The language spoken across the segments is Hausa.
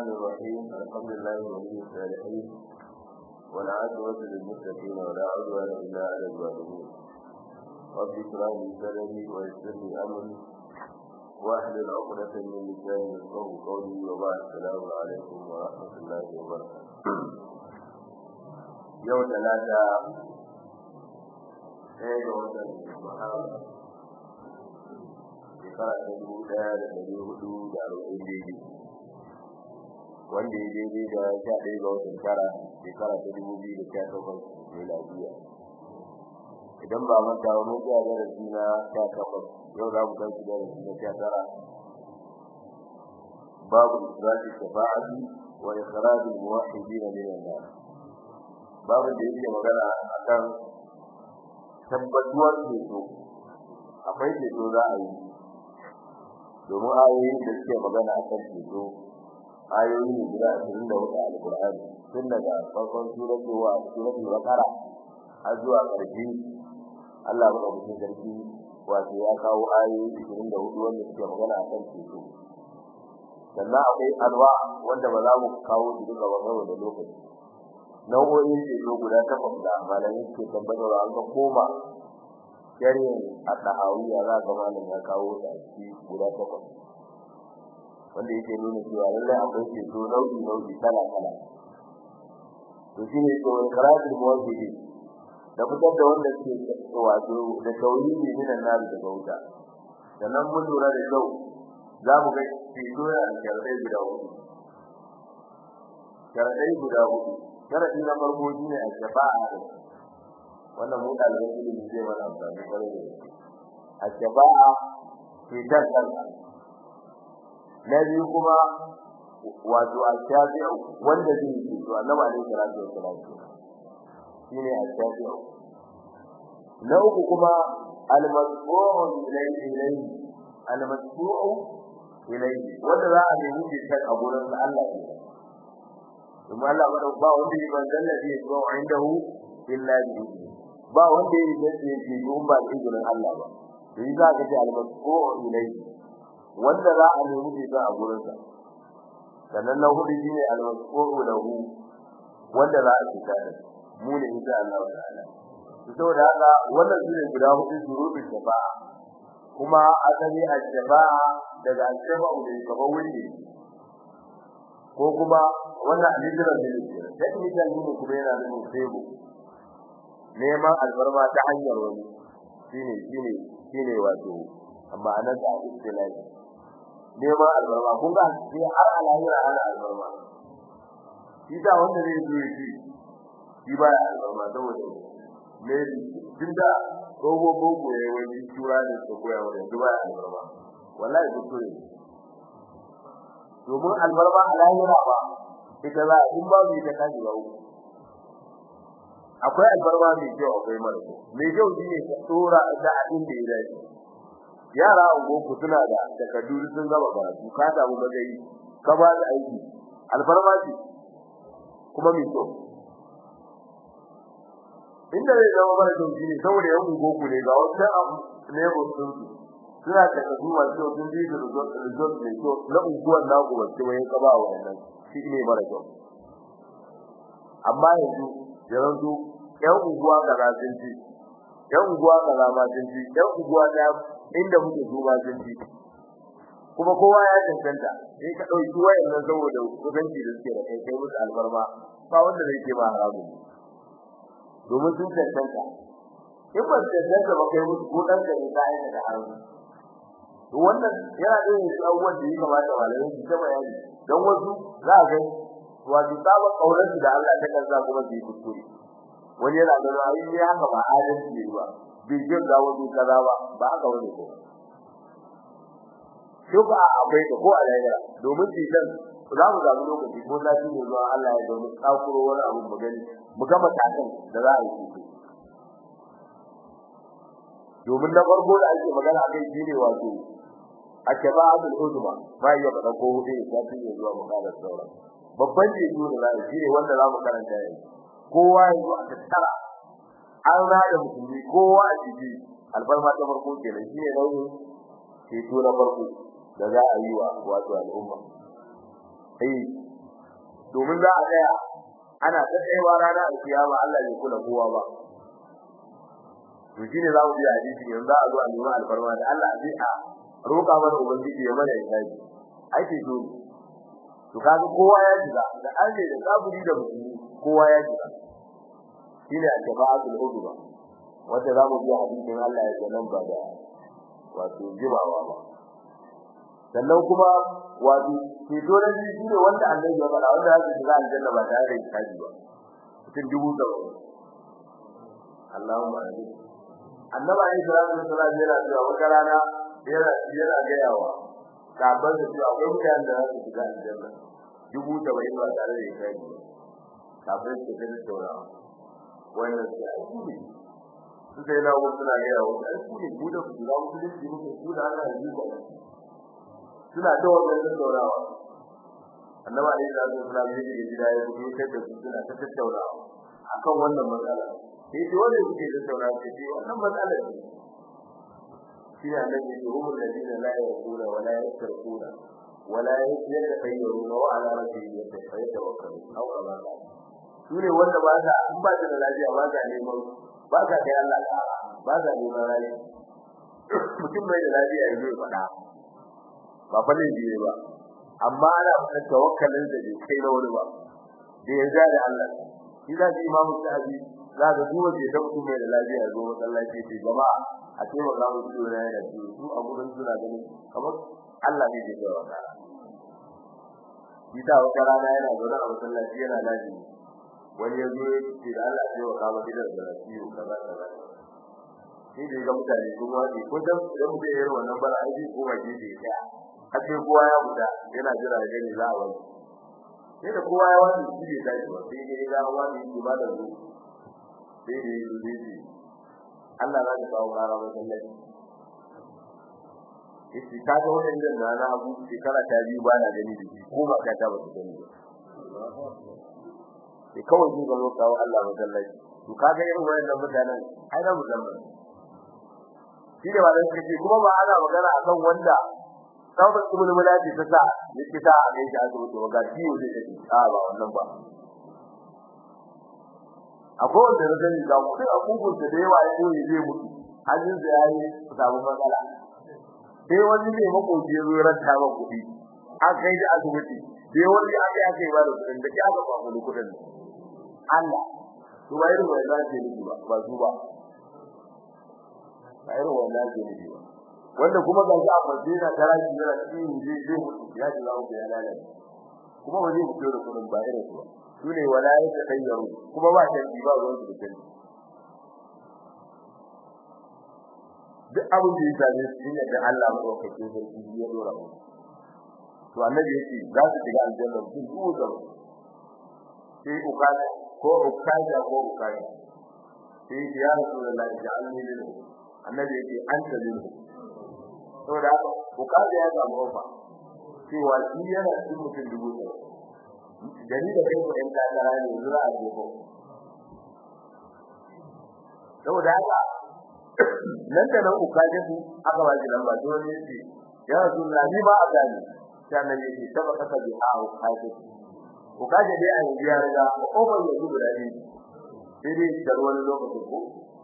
الرحمن الرحيم الحمد لله ولي الصالحين والعاقبة للمتقين ولا عدوان إلا على الظالمين رب اشرح لي صدري ويسر لي أمري واحلل عقدة من لساني يفقهوا قولي وبعد السلام عليكم ورحمة الله وبركاته يوم ثلاثة ɗaya ga watan Muharram shekara ta dubu ɗaya da ɗari hudu da arba'in daidai wanda ya daidai da sha ɗaya ga watan tara shekara ta dubu biyu da sha takwas miladiya idan ba manta wa mun tsaya darasi na sha takwas yau za mu kai darasi na sha tara babu israfi shafa'ati wa ikhraj al-muwahhidin min an-nar babu da yake magana akan tabbatuwar ceto akwai ceto za a yi domin ayoyin da suke magana akan ceto ayoyi ne guda ashirin da hudu a alƙur'ani tun daga farkon suratul wa suratul baqara har zuwa ƙarshe Allah ya rubuta sarki wato ya kawo ayoyi ashirin da hudu wanda suke magana akan ceto sannan akwai alwa wanda ba za mu kawo su duka ba saboda lokaci nau'o'in ceto guda takwas da malamai suke tabbatarwa an ga koma sharhin at-tahawiyya za ga malam ya kawo da shi guda takwas wanda yake nuna cewa lallai akwai ceto nau'i nau'i kala kala to shi ne to karatu muwahhidi da fitar da wanda suke wato da tauhidi minan nar da bauta sannan mun lura da kyau za mu ga ceto yana da sharadai guda hudu sharadai guda hudu sharadi na farko shine al-shafa'a wannan mu dalibai ilimi zai mana amfani kwarai da gaske al-shafa'a ke dan kanka na biyu kuma wato al-shafi'u wanda zai yi to annabi alaihi salatu wassalam shine al-shafi'u na uku kuma al-masbu'u ilayhi ilayhi al-masbu'u ilayhi wanda za a nemi bitan a gurin Allah ne kuma Allah ba ba wanda yi ban zallabi ya zo indahu illa bi ba wanda yi da yake yi ba da izinin Allah ba sai za ka ji al-masbu'u ilayhi wanda za a nemi bitan a gurin sa sannan na hudu shine al-masbu'u lahu wanda za a tsaya da mu ne insha Allah ta'ala saboda haka wannan shine guda hudu shuruɗin shafa'a kuma asali al-shafa'a daga al-shafa'u da gaba wuri ko kuma wannan alijiran da yake technical ne kuma yana da sebo neman albarma ta hanyar wani shine shine shine wato amma anan da istilahi neman albarma kun ga sai har alahira ana albarma shi da wanda zai zo shi shi ba albarma saboda ne tunda gogo gogo yayi wani tura ne ko koya wani duba albarma wallahi kuskure domin albarma a lahira ba ita za in ba mu ta kaji ba akwai albarma mai kyau akwai mara kyau mai kyau shine ka tsora da abin da ya dace yara ungo ku suna da takaddu sun gaba karatu ka samu magayi ka ba da aiki albarma ce kuma mai kyau inda zai zama mara kyau shine saboda yan ungo ku ne ga wata abu ne ba sun suna da kasu masu sun bi da result ne to na unguwar naku ba sai wai ka ba wannan shi ne mara kyau amma yanzu yanzu yan unguwa kaza sun ci yan unguwa kaza ma sun ci yan unguwa ta inda muke zuwa sun ci kuma kowa ya cancanta sai ka dauki wayannan saboda kusanci da suke da kai kai musu albarma ba wanda zai ce ba haramu domin sun cancanta in ba cancanta ba kai musu ko dan ka ne kai da haramu to wannan yana da yin abubuwan da ya kamata malamai su ta bayani don wasu za a ga wato saba kaunar da Allah ta kansa kuma su yi kuskure wani yana da ra'ayi ne haka ba adalci ne ba bai jin ga wasu kaza ba ba haka wani ko shuka akwai ta ko alayya domin tijan za mu zabi lokaci ko zafi ne zuwa Allah ya domin tsakuro wani abu mu gani mu ga matakan da za a yi su domin na farko da ake magana akai shine wato akaba'atul uzma ba ya fada ko hudu ne zafi ne zuwa mu kada sauran babban jeju da zai shine wanda za mu karanta yanzu kowa yanzu a tattara an rada musulmi kowa a ciki alfarma ta farko kenan shine nauyin ceto na farko da za a yi wa wato al'umma eh domin za a tsaya ana ta tsayawa rana a kiyama Allah bai kula kowa ba to shine za mu ji hadisi yanzu za a zo a nemi alfarma da Allah a a roƙa mana ubangiji ya mana hisabi ake so to kaga kowa ya shiga da Allah da kafiri da musulmi kowa ya shiga shine al-jama'atul udwa wanda za mu ji hadisin Allah ya ce nan ba da wato jimawa ba sannan kuma wato ke dole ne shine wanda Allah ya faɗa wanda ya shiga aljanna ba tare da hisabi ba cikin dubu da Allahumma amin annabi alayhi salatu wassalam yana cewa wata rana yana yana ga yawa kafin da cewa akwai mutanen da za su shiga aljanna dubu da bai ba tare da hisabi ba kafin su ga taurawa wannan sai aiki ne su sai na wasu suna ga yawa aiki ne ku da ku da ku da ku ku da ana yi ba suna da wannan taurawa annabi alayhi salatu wassalam ya ce gida ya fito kai da su suna ta tattaunawa akan wannan matsala sai ce wanda yake tattauna ce ce wannan matsala ce shi ne annabi ya ce humul ladina la yaqula wa la yasrquna wa la yatayyaruna wa ala rabbihim yatawakkalun aw ala su ne wanda ba za in ba da lafiya ba za neman ba za kai Allah ta'ala ba za neman rai mutum bai da lafiya ya zo ya faɗa ba fa ne biye ba amma ana fara tawakkalin da bai kai na wani ba da ya da Allah shi da imamu sahabi za ga duk wanda ya mutum mai da lafiya ya zo masallaci ce jama'a a ce maka mu ciwo na yana ciwo su a gurin suna ganin kamar Allah ne ke jawa ka shi da wata rana yana zaune a masallaci yana lafi wani ya zo ya ce da Allah ya wa kama gidan da ciwo kaza kaza sai da ga mutane sun wani ko dan idan mutum ya yi wannan bara aiki ko ba gefe ya tsaya har sai kowa ya fita yana jira da gani za a wani sai da kowa ya wani shi bai tashi ba sai ya ga wani shi ba da zuwa sai da yi zuci Allah za ta kawo rara wajen lafi yace ka ga wannan da na na abu shekara ta biyu ba na gani da shi ko ba ka ta ba ta gani ba sai kawai ji ga kawo Allah wajen lafi to ka ga irin wannan mutanen ai na musamman shi ne wannan suke kuma ba ana magana akan wanda saboda kuma mulati ta sa yake sa a gaishe asibiti ba ga ciwo zai tafi a ba wannan ba akwai wanda na gani ga kuɗin abubuwan da yawa ya koyi zai mutu hannun da yayi samu matsala sai wani ne makoci ya zo ranta ba kuɗi an kai da asibiti sai wani aka yi aka yi ba da kuɗin da aka ba mu kuɗin Allah to ba irin wannan ce ne ba ba su ba ba irin wannan ce ne ba wanda kuma ga shi a Madina taraji yana cikin zai zai mutu ya ji zamu ya lalace kuma ba zai fito da kuɗin ba irin su ba sune wala ya tayyaru kuma ba ta ba ruwan su da kai duk abin da ya same su ne da Allah mu dauke shi sarki ya dora mu to annabi yace za su shiga aljanna su zuwa da sai ukada ko ukada ko ukada sai ya rasulullah ja'alni lil annabi yace anta lil saboda ukada ya samu ofa cewa shi yana cikin mutum dubu ɗaya gari da kai ɗan takara ne zura a gefe saboda haka nan da nan uka je su aka ba shi lamba to ne shi ya rasu na ni ba a gani sai nan ne shi saba kasa bi a uka je uka je dai an biya riga ko ban ya gudu da ni sai dai da wani lokaci ko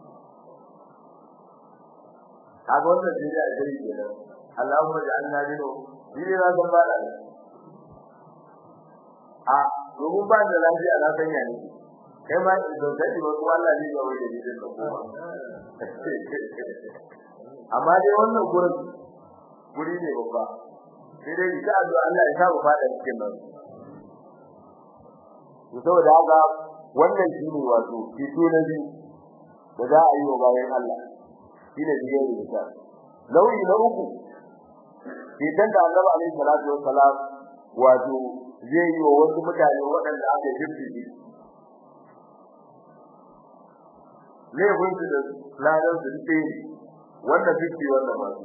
kaga wannan sai dai a gari kenan Allahumma ja'alna lino ni ne na san ba da a domin ba da lafiya na sanya ne kai ma idan kai ba ko Allah ne ya wuce da ko amma dai wannan gurin guri ne babba sai dai ita addu'a Allah ya saba fada cikin nan to saboda haka wannan shine wato fito na biyu da za a yi wa bayan Allah shine biyar da ta nauyi na uku idan da Annabi alaihi salatu wassalam wato zai yi wa wasu mutane waɗanda aka jirgi laifin su da ladan su ɗaya ne wanda suke wanda masu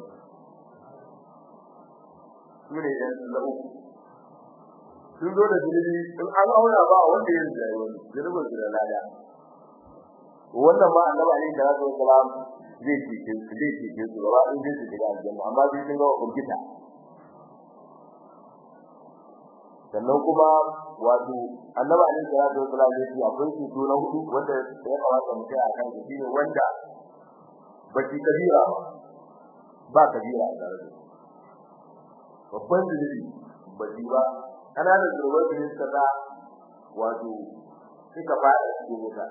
su ne ɗan na uku sun zo da zunubi in an auna ba wanda ya zai wani zunubin su da lada wannan ma annaba ne da rasul salam zai cike su zai cike su gaba in zai shiga aljanna amma sai sun ga urgita sannan kuma wato annabi alaihi salatu wasallam ya ce akwai ceto na hudu wanda ya kamata mu kai a kan shi ne wanda baki kabira ba kabira a tare da babban zunubi baki ba kananan zurbar da suka da wato suka fara cikin wuta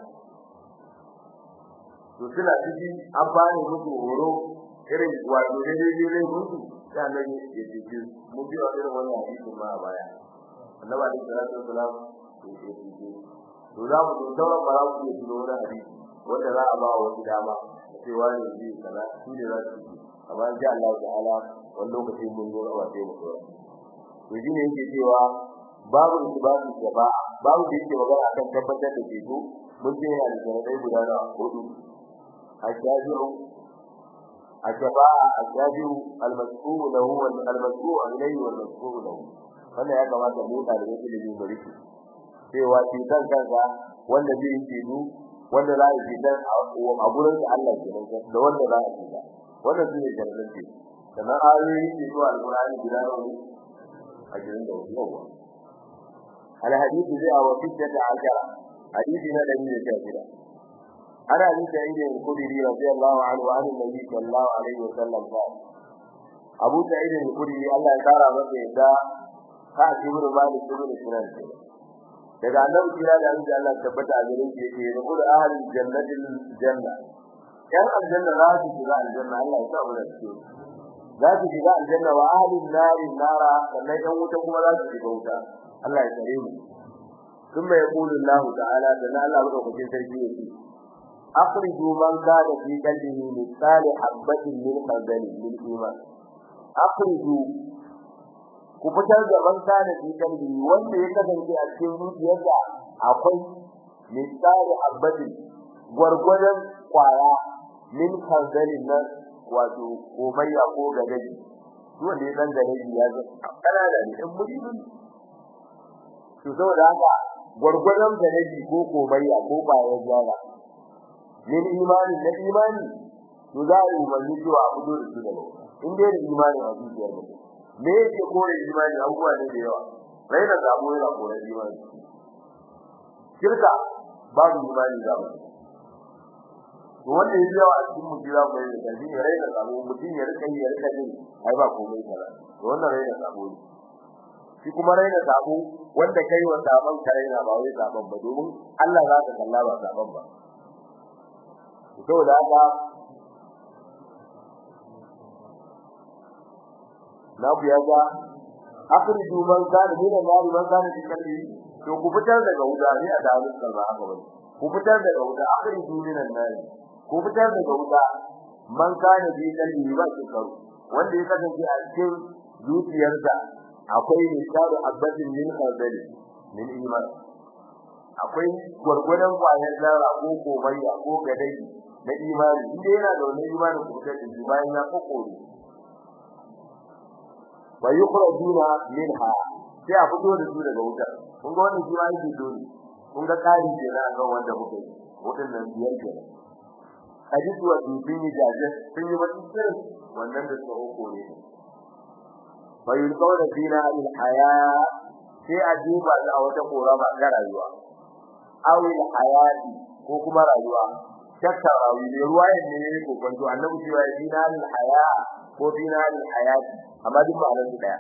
to suna cikin an bani musu horo irin wato ne ne ne musu sai annabi ya ce mu bi wa irin wannan hadisi ma a baya annabi alaihi salatu wasalam ya ce to za mu zo sauran ba za mu iya tuno wani hadisi wanda za a ba wa wani dama cewa ne ji kaza su ne za su yi amma insha Allah ta'ala wani lokacin mun zo a sai mu tsaya to shine yake cewa babu isbatu shafa'a babu da yake magana akan tabbatar da ceto mun ce yana da sharadai guda na hudu ashabi'u ashafa'a ashabi'u al-mas'ul lahu wal al-mas'ul ilayhi wal mas'ul lahu wannan ya kamata mu da da yake da bari cewa shi kan kanka wanda zai yi ceto wanda za a yi dan a gurin Allah kenan da wanda za a yi wannan shine sharadin ce sannan ayoyi ke zuwa alqur'ani guda nawa a gidan da yawa الحديث جاء وفتة عشرة حديثنا الذي جاء أنا أبي سعيد الخدري رضي الله عنه وعن النبي صلى الله عليه وسلم قال أبو سعيد الخدري الله تعالى مكة دا كعب بن مالك بن سنان daga annabi kira da Allah Allah tabbata a gare shi yake da kullu ahli jannatil janna yan aljanna za su shiga aljanna Allah ya sa mu da su za su shiga aljanna wa ahli nari nara sannan yan wuta kuma za su shiga wuta Allah ya tsare mu kuma ya kulu Allah ta'ala da Allah ba ku cikin sarki yake akhriju man kana fi qalbihi mithali habatin min khardalin min iman akhriju ku fitar da man kana fi qalbihi wanda ya kasance a cikin zuciyarsa akwai mithali habatin gwargwadon kwaya min khardalin nan wato komayya ko gadaji wanda ya dan gadaji ya ga kana da in mutum to saboda haka gurgurdan ganabi ko komayya ko bayan jara min imani na imani to za a yi umarni cewa a fito da su daga in dai da imani a zuciyar mutum me yake kore imani abubuwa ne da yawa rai da zabo yana kore imani shirka babu imani da mu to wanda yake yawa a cikin mutum za mu yi da kalbi ne rai da zabo mutum ya rika yi ya rika jin ai ba komai kaza to wannan rai da zabo ne shi kuma rai da zabo wanda kai wa saban kare na ba wai saban ba domin Allah za ka kalla ba saban ba to da haka na ku ya ga akhriju man kana min an-nar man kana fi qalbi to ku fitar daga wuta ne a dawo kalma haka bane ku fitar daga wuta akhriju min an-nar ku fitar daga wuta man kana fi qalbi ba shi karu wanda ya kasance a cikin zuciyarsa akwai misalu abadin min khardali min iman akwai gurgurdan kwayar zara ko komayya ko gadai na imani inda yana da wani imani ko da shi bayan ya kokore wa yukhrajuna minha sai a fito da su daga wutar kun ga wannan jiwa yake dole kun ga kari kenan kan wanda muke wutar nan biyar kenan hadisi wa bin jaje sun yi wani sirri wannan da suka kokore fayulqawna fina al haya sai a duba a wata korama ga rayuwa awil hayati ko kuma rayuwa shakka rawi ne ruwa ne ne ko kwanto annabi cewa fina al haya ko fina al hayati amma duk ba nan daya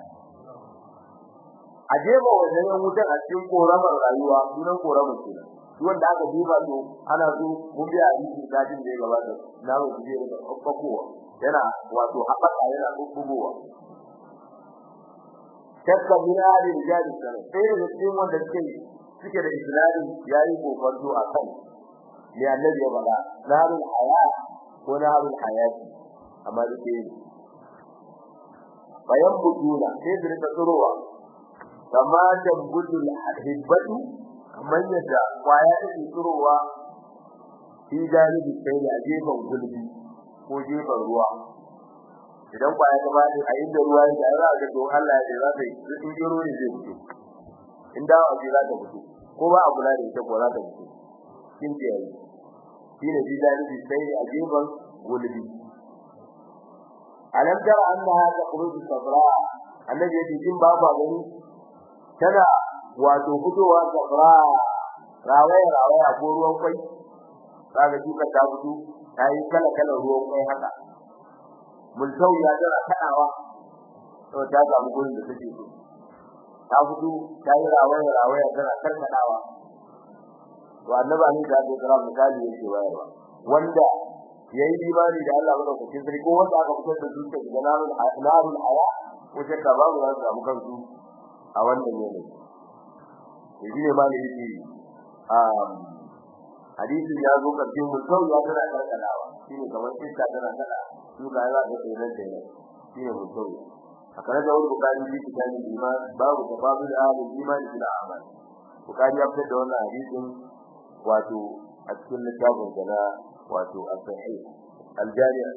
a jeba wannan yan wutan a cikin koramar rayuwa sunan koramar kenan duk wanda aka duba to ana so mun biya hadisi dadin da ya gabata na mu je da kokowa yana wato haɓaka yana bugowa shakka min ahli rijal sana sai da cikin wanda suke suke da islami yayi kokarto akan ya annabi ya bala narul haya ko narul hayati amma dake bayan bujula sai da rika tsurowa kama da budul hibbatu kamar yadda kwaya take tsurowa fi galibi sai da gefen gulbi ko gefen ruwa idan kwaya ta bani a inda ruwa yake ai za ga to Allah ya za ta yi in gero ne zai fito in dawo ji za ta fito ko ba a kula da ita ko za ta fito kin ce yayi shine ji da ni sai a gefen gulbi alam tara annaha takhruju sabra annabi yace kin ba ba gani tana wato fitowa safra rawaya rawaya ko ruwan kwai kaga duka ta fito tayi kala kala ruwan kwai haka mulkau ya tana kadawa to ta samu gurin da take so ta fito tayi rawaya rawaya tana karkadawa to annabi ne da ya kira misali yake bayarwa wanda yayi imani da Allah madaukakin sarki ko wanda aka fitar da zuciya daga narul narul haya wace ka babu za su samu kansu a wannan yanayi to shine ma ne yake um hadisin ya zo karshe mutum ya tana karkalawa shine kamar iska tana kada su ga za ka tsere da ne shine mutum akara da wani bukari bi kitabin iman babu tafadul ahli iman bil amal bukari ya fitar da wannan hadisin wato a cikin littafin da wato as-sahih al-jami'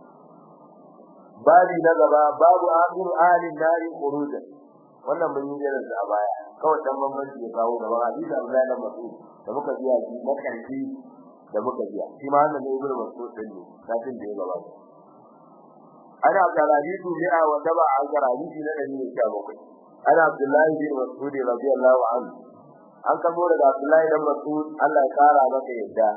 babi na gaba babu akhir ahli nari khurujan wannan mun yi jiran da baya kawai dan bambanci ya kawo gaba hadisi Abdullahi bin Mas'ud da muka biya shi na karfi da muka biya shi ma wannan ne ibnu Mas'ud din ne kafin da ya gaba ana karaditu bi'a wa taba al-karaditu na dari ne bakwai ana Abdullahi bin Mas'ud radiyallahu anhu an kamo daga Abdullahi bin Mas'ud Allah ya kara maka yadda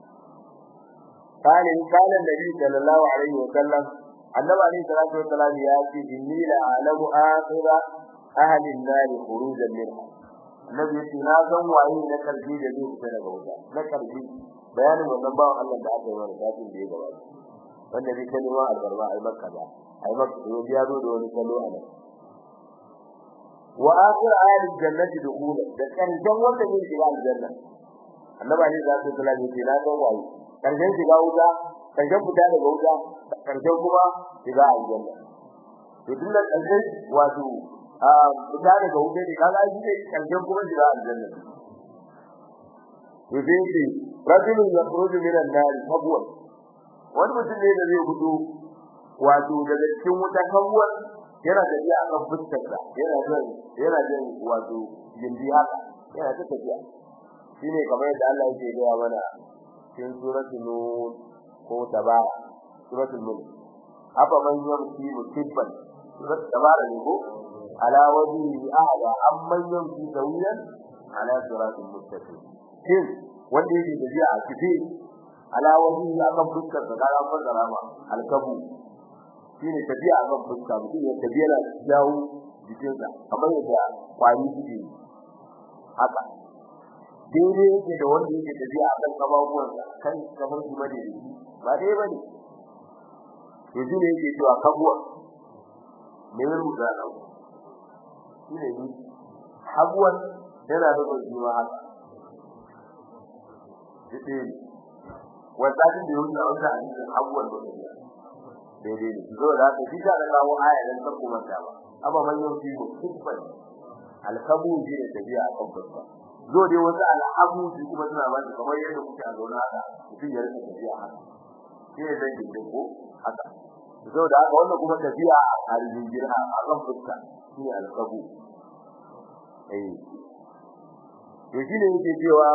قال إن كان النبي صلى الله عليه وسلم النبي عليه الصلاة والسلام يأتي إني لأعلم آخر أهل النار خروجا منها النبي يأتي نازم وعين نكر في جديد سنة بوجه نكر في بيان ومنبع الله تعالى ورساته في جواب والنبي كلمة البرواء أي مكة أي مكة وبيادو دون كلو أنا وآخر أهل الجنة دخولا كان جنوة من خلال الجنة النبي عليه الصلاة والسلام يأتي نازم وعين karshen shiga wuta karshen fita daga wuta karshen kuma shiga aljanna to tun da karshen wato a fita daga wuta ne kaga shi ne karshen kuma shiga aljanna to sai ce rajulun yakhruju min an-nar habwan wani mutum ne da zai fito wato daga cikin wuta habwan yana tafiya a kan fuskarsa yana jin yana jin wato gindi haka yana ta tafiya shine kamar yadda Allah yake gaya mana cikin suratul nur ko tabara suratul mulk afa man yamshi mutibban surat tabara ne ko ala wajhi ahada amman yamshi sawiyan ala siratul mustaqim shin wanda yake tafiya a kife ala wajhi akan fuskar da gara fadara ma alkabu shine tafiya akan fuska mutum ya tafiya da jawo jikinsa kamar yadda kwari suke haka daidai yake da wanda yake tafiya a kan kababuwansa kan kamar su bane ba dai bane to shi ne yake cewa kabuwa me ya rubuta nan shi ne ni habuwan yana da zuwa haka yace wanda din da yake a wannan hadisin habuwan da yake daidai ne zo da haka shi da kawo aya dan ta kuma ta ba amma man yau shi mutubban alkabu shi ne tafiya a kan fuska zo dai wasu al'abu su kuma suna ba shi kamar yadda kuke a zauna haka mutum ya rika tafiya haka shi ne zai gindin ko haka zo da haka wannan kuma tafiya a harijin jirha a kan fuska shi ne alƙabu eh to shi ne yake cewa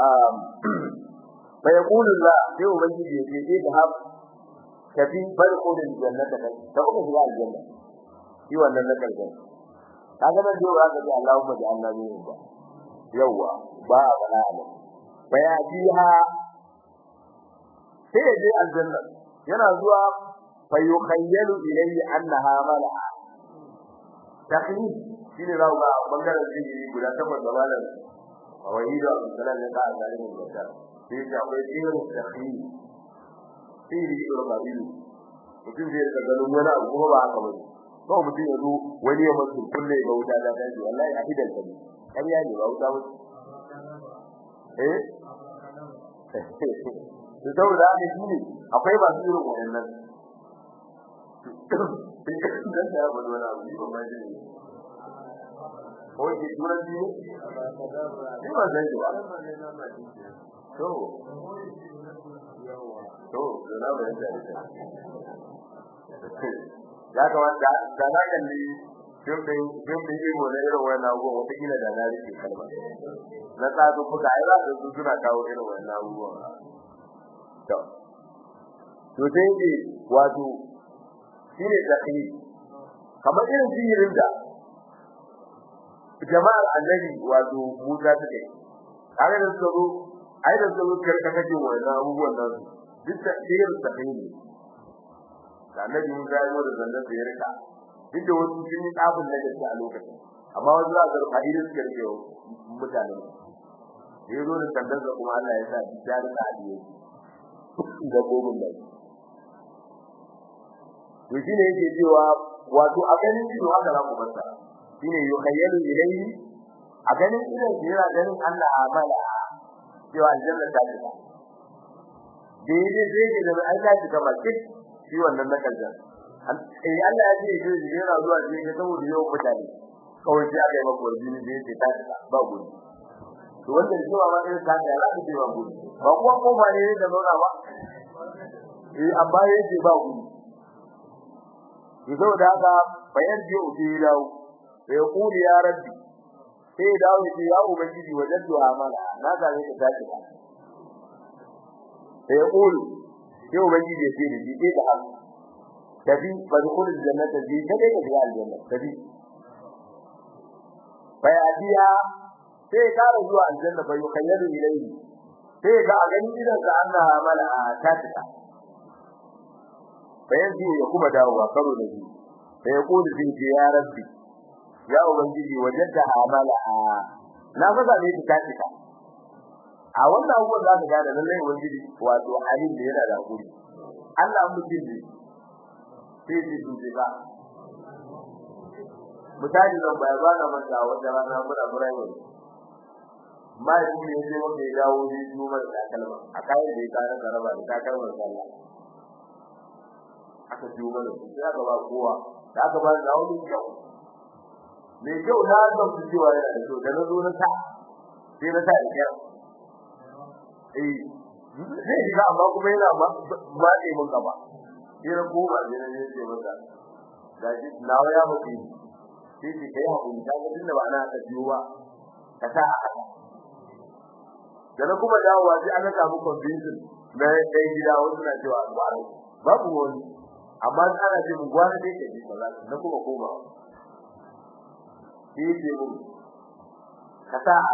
fa yaqulu la sai ubangiji ya ce da hab tafi farqul jannata ta kuma shiga aljanna shi wannan na karshen kaga nan dole aka ce Allahumma ja'alna minhum ba yawa ba a bana ne baya biha sai ya je aljanna yana zuwa fa yukhayyalu ilayhi annaha mala'a taklif shine zaku ga bangaren jini guda takwas da malam wahidu abdulsalam ya ka zalimin bakar sai ya akwai jirin taklif sai ya yi rubabilu mutum zai ga ganin wani abu kuma ba haka bane ko mutum ya zo wani ya mutu kulle ga wuta da daji wallahi a hidan ka ne ƙarya ne ba wuta mutu eh da saboda haka shi ne akwai ba su irin wayannan dan da ba wani abu ne ba ma ji ko ki turanci ne ni ba zan ji ba to to da ba yanda ya kamata da na kalli dukkan dukkan imo na irin wannan abubuwan wata kila da na rike kalma na tsadu fuka ai za su suna kawo irin wannan abubuwan to to sai ne wato shine takhir kamar irin sihirin da jama'ar annabi wato Musa take kare da su ai da su karkata ce wannan abubuwan nan duk da irin ta ne da annabi Musa ya zo da zannan da ya rika duk da wasu sun yi tsabin da gaske a lokacin amma wasu za su ga fa'idar su rike mutane da ya zo da sandan da kuma Allah ya sa ya rika a diye da gogon da to shine yake cewa wato a ganin ido haka za ku bar shine yukhayyalu ilayhi a ganin idan yana ganin Allah amala cewa aljanna ta fita daidai zai ke da ai ta fita makin shi wannan na kalja eh Allah ya ce shi yana zuwa shi ga saboda yawan mutane kawai sai aka yi maka wani ne sai ta fita ba gudu to wanda shi ma mai ta da za ta ce ba gudu ba kuma ko ba ne da nuna ba eh amma yace ba gudu to da haka bayan ji ubi lawo sai ya kuli ya rabbi sai ya dawo ya ya ubangiji wajen du'a amala na ga ne ka tashi ba sai ya kuli sai ubangiji ya ce da shi da haka tabi fadkhul aljannata bi kada ka shiga aljanna tabi bai adiya sai ka ra zuwa aljanna bai khayyalu ilayhi sai ga a ganin idan ka Allah amala ta tsaka bayan ya kuma dawowa karo da shi sai ya kodi din ya rabbi ya ubangiji wajenta amala na faza ne ta tika a wannan abubuwan za ka gane lallai ubangiji wato alim da yana da hakuri Allah mutum ne sai ji duje ba misali nan bai ba na manta wanda rana muna murayi mai kuma yaje wanda ya dawo ne kuma da kalma a kai da ya kana garaba da takalmar sallah aka ji mana sai aka ba kowa da aka ba da wani kyau me kyau na ga su cewa yana da kyau da na zo na sa sai na sa kyau eh zai shiga amma kuma yana ba ba ne mun gaba sai na koma ne na yi ce masa gaji nawa ya mutu sai ki kai hakuri ta ga tunda ba na ka biyo ba ka sa haka da na kuma dawowa sai aka samu convincing na ɗan gida wasu na cewa babu wani amma ana ce mun gwana dai ke ji kaza na kuma koma shi ce mun ka sa a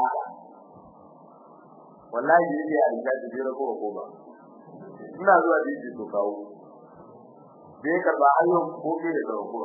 wallahi ne ya riga da jira ko koma ina zuwa da shi to kawo bai karba ayyukan ko ke da ko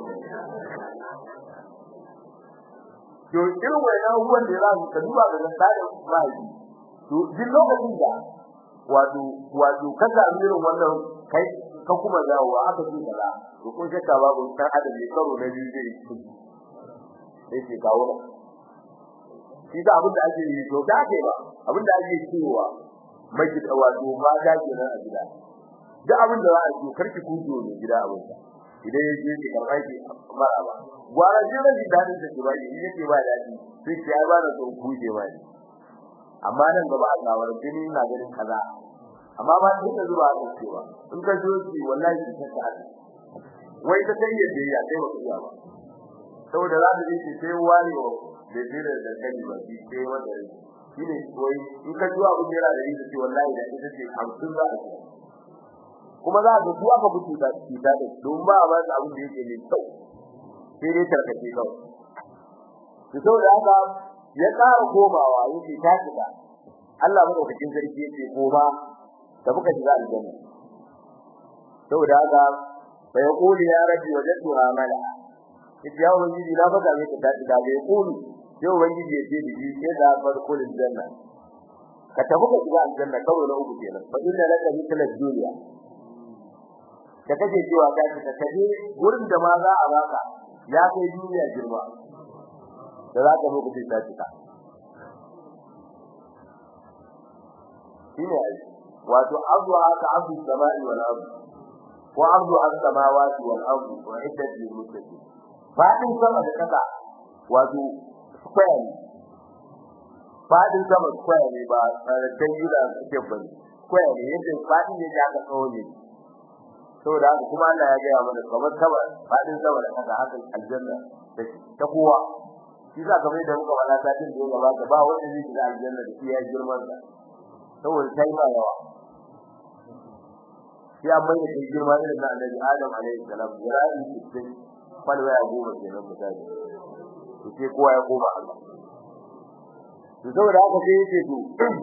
to irin wannan abubuwan da za su ka duba ga tsarin bai to duk lokacin da wato wato ka samu irin wannan kai ka kuma dawowa aka ji kaza to kun shakka babu san adam ne karo na biyu zai yi sai ke kawo ba shi da abin da ake yi to da ke ba abin da ake cewa mai da wato ma da ke nan a gida duk abin da za a yi karki kujo ne gida abin sa idan ya je ki karɓa ki mara ba gwara ji ran da dadin da ba yi yake ba dadi sai ki ba da so kuje ba ni amma nan gaba a gawar jini na ganin kaza amma ba duk da zuba a cewa in ka zo ki wallahi ki ta ta wai ta kai yadda ya sai ba iya ba saboda za ta ji sai wani wa da jira da kai ba ki sai wanda shine wai in ka zuwa ku jira da yi wallahi da ita ce 50 za a ci kuma za ka duwa ka fito da shi da don ba ba da abin da yake ne kyau sai dai tarkace kawai to saboda haka ya ƙara komawa yake ta shiga Allah madaukakin sarki yake koma da muka shiga aljanna saboda haka bai kuli ya rabbi wajadtu amala yace ya ubangiji na baka mai ta shiga bai kuli sai ubangiji ya ce da shi sai da farkul aljanna ka tafi ka shiga aljanna kawai na uku kenan fa inna laka mithla dunya da kake cewa ka ci ka kaje gurin da ma za a baka ya kai duniya girma da za ka muku ta cika shine ai wato ardu aka ardu samai wal ardu wa ardu as-samawati wal ardu wa iddat lil muttaqin fadin sama da kasa wato square ne fadin sama square ne ba tsarin gida ke bane square ne yadda fadin ne da aka tsawo ne saboda haka kuma Allah ya gaya mana kamar sama fadin sama da kasa haka aljanna ta kowa shi za ka mai da muka wala satin da ya gabata ba wanda zai shiga aljanna da iya girman sa saboda ta yi yawa shi an bai da kai girma irin na annabi Adam alaihi salam jira'i cikin falwa ya goma kenan misali to sai kowa ya koma Allah to saboda haka sai yake to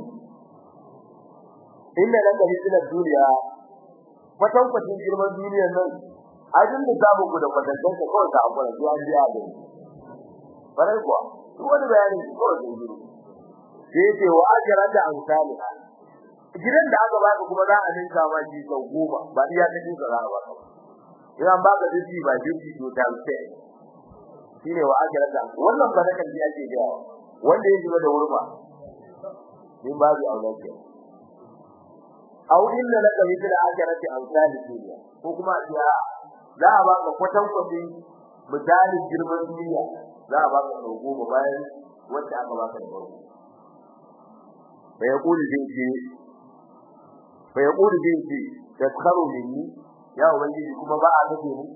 inna laka hisna duniya kwatan kwatin girman duniyar nan ajin da samu ku da kwatantan ka kawai ka hakura zuwa biya da bare kuwa duk wani bayani kawai da yi sai yake wa ajran da amsali gidan da aka baka kuma za a ninka ma shi sau goma ba iya ta dinka za a baka idan baka dinki ba dinki to ta sai shine wa ajran da wannan ba da kan ji ake gawa wanda ya shiga da wurfa din babu aulaci aw inna laka mithla ajarati amsal dunya ko kuma ya za a baka kwatan kwatin misalin girman duniya za a baka sau goma bayan wanda aka baka da farko fa yaqulu dinki fa yaqulu dinki taskharu minni ya ubangiji kuma ba a kace mu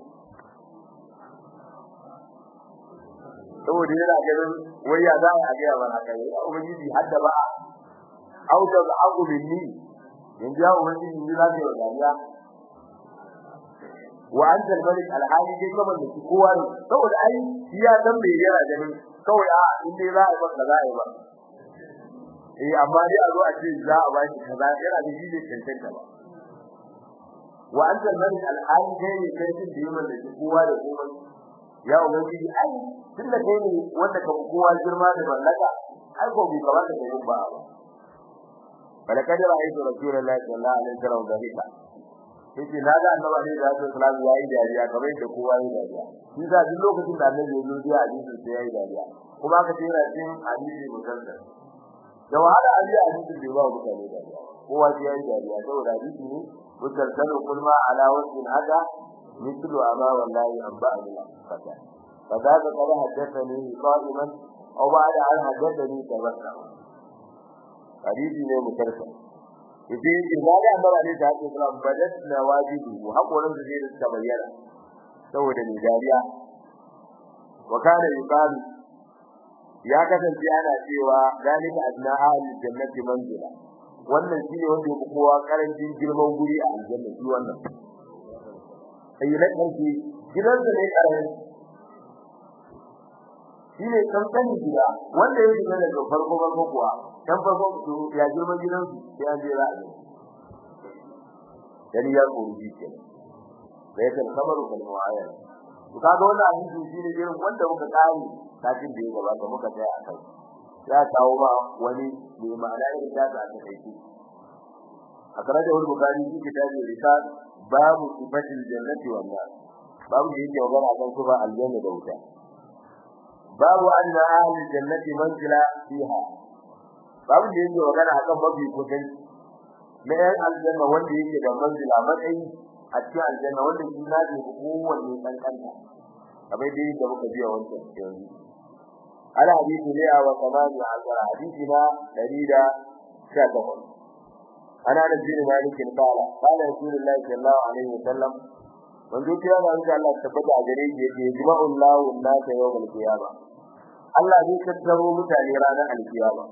saboda yana ganin wai ya za a ga ba haka ya ubangiji hadda ba auta da aku minni yanzu ya ubangiji ni za ka yi dariya wa anta al-malik al-hali dai kaman da kowa ne saboda ai shi ya san me yana ganin kawai a in dai za a yi maka za a yi ba eh amma dai a zo a ce za a baki kaza yana da shi ne cancanta ba wa anta al-malik al-hali dai ne kai din da yaman da kowa da komai ya ubangiji ai tunda kai ne wanda ka kowa girma da mallaka ai ko bai kamata ka yi ba ba falakad ra'aytu rasulullahi sallallahu alaihi wasallam dhalika yace na ga annabi ne da sallallahu alaihi yayi dariya kamar yadda kowa yayi dariya shi da duk lokacin da annabi ya zo ya hadisi sai yayi dariya kuma aka ce yana cikin hadisi musallan da wahala an yi hadisi bai ba mutane dariya kowa sai yayi dariya saboda hadisi ne musallan kulma ala wasin hada mithlu ama wallahi abba abila fata فذاك قد حدثني قائما أو بعد أن حدثني تبسم hadisi ne mutarsa yace yace na ga annabi ne da haka sallam badat na wajibi hakorin da zai ta bayyana saboda ni dariya wa kana yuqalu ya kasance ana cewa dalika adna ahli jannati manzila wannan shine wanda yake kowa karancin girman guri a aljanna shi wannan sai na kanki gidan da ne karamin shine kankanin gida wanda ya shiga daga farko farko kuwa dan farko ya girman gidansu sai an je ra'ayi dan ya koyi ke sai kan kamar kan mu'ayyana to kaga wannan hadisi shine irin wanda muka tsari kafin da ya gabata muka tsaya a kai ya kawo ma wani mai ma'ana irin da ta aka kai a karaje wani bukari shi kitabi risal babu sifatil jannati wan nar babu da yake magana kan kuma aljanna da wuta babu anna ahli jannati manzila fiha babu da yake magana akan mafi kudin na yan aljanna wanda yake da manzila matsayi a cikin aljanna wanda shi na da kowanne dan kanta kamar dai da muka biya wancan yanzu ala hadisi ne a wa kamani azara hadisi na 118 ana da bin malik kala kala rasulullahi sallallahu alaihi wasallam manzo kira da Allah tabbata a gare shi yake jima'u Allahu an-nasa yawmal qiyamah Allah zai tattaro mutane ranar alkiyama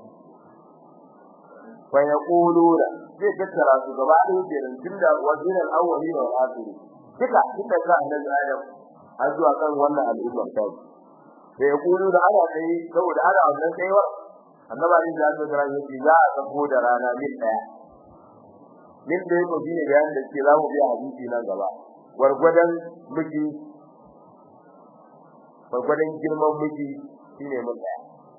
fa yaquluna zai tattara su gaba da yake tunda wazir al-awwali wa al-akhir kika kika ga annabi Adam har zuwa kan wannan al'umma ta sai yaqulu da ana kai saboda ana wannan kaiwa annabi Ali da Allah ya ce za a sako da rana min daya min da yake shine bayan da ke zamu biya hadisi nan gaba gwargwadon miki gwargwadon girman miki shine mun daya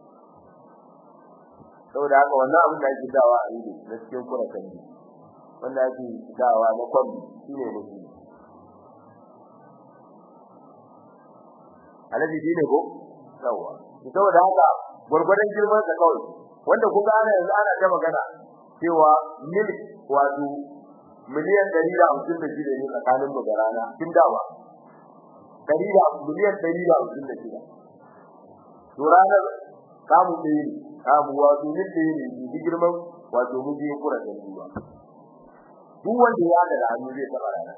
saboda haka wannan abin da ake dawa a ido na cikin kura kan wanda ake dawa na kwan shine miki alaji shine ko yawa saboda haka gwargwadon girman sa kawai wanda kuka ana yanzu ana ta magana cewa mil wato miliyan 156 ne tsakanin mu da rana kin dawa 100 miliyan 156 to ranar kamu ɗaya ne kamu wato mil ɗaya ne ji girman wato mu je kura da ruwa duk wanda ya da hannu zai taba rana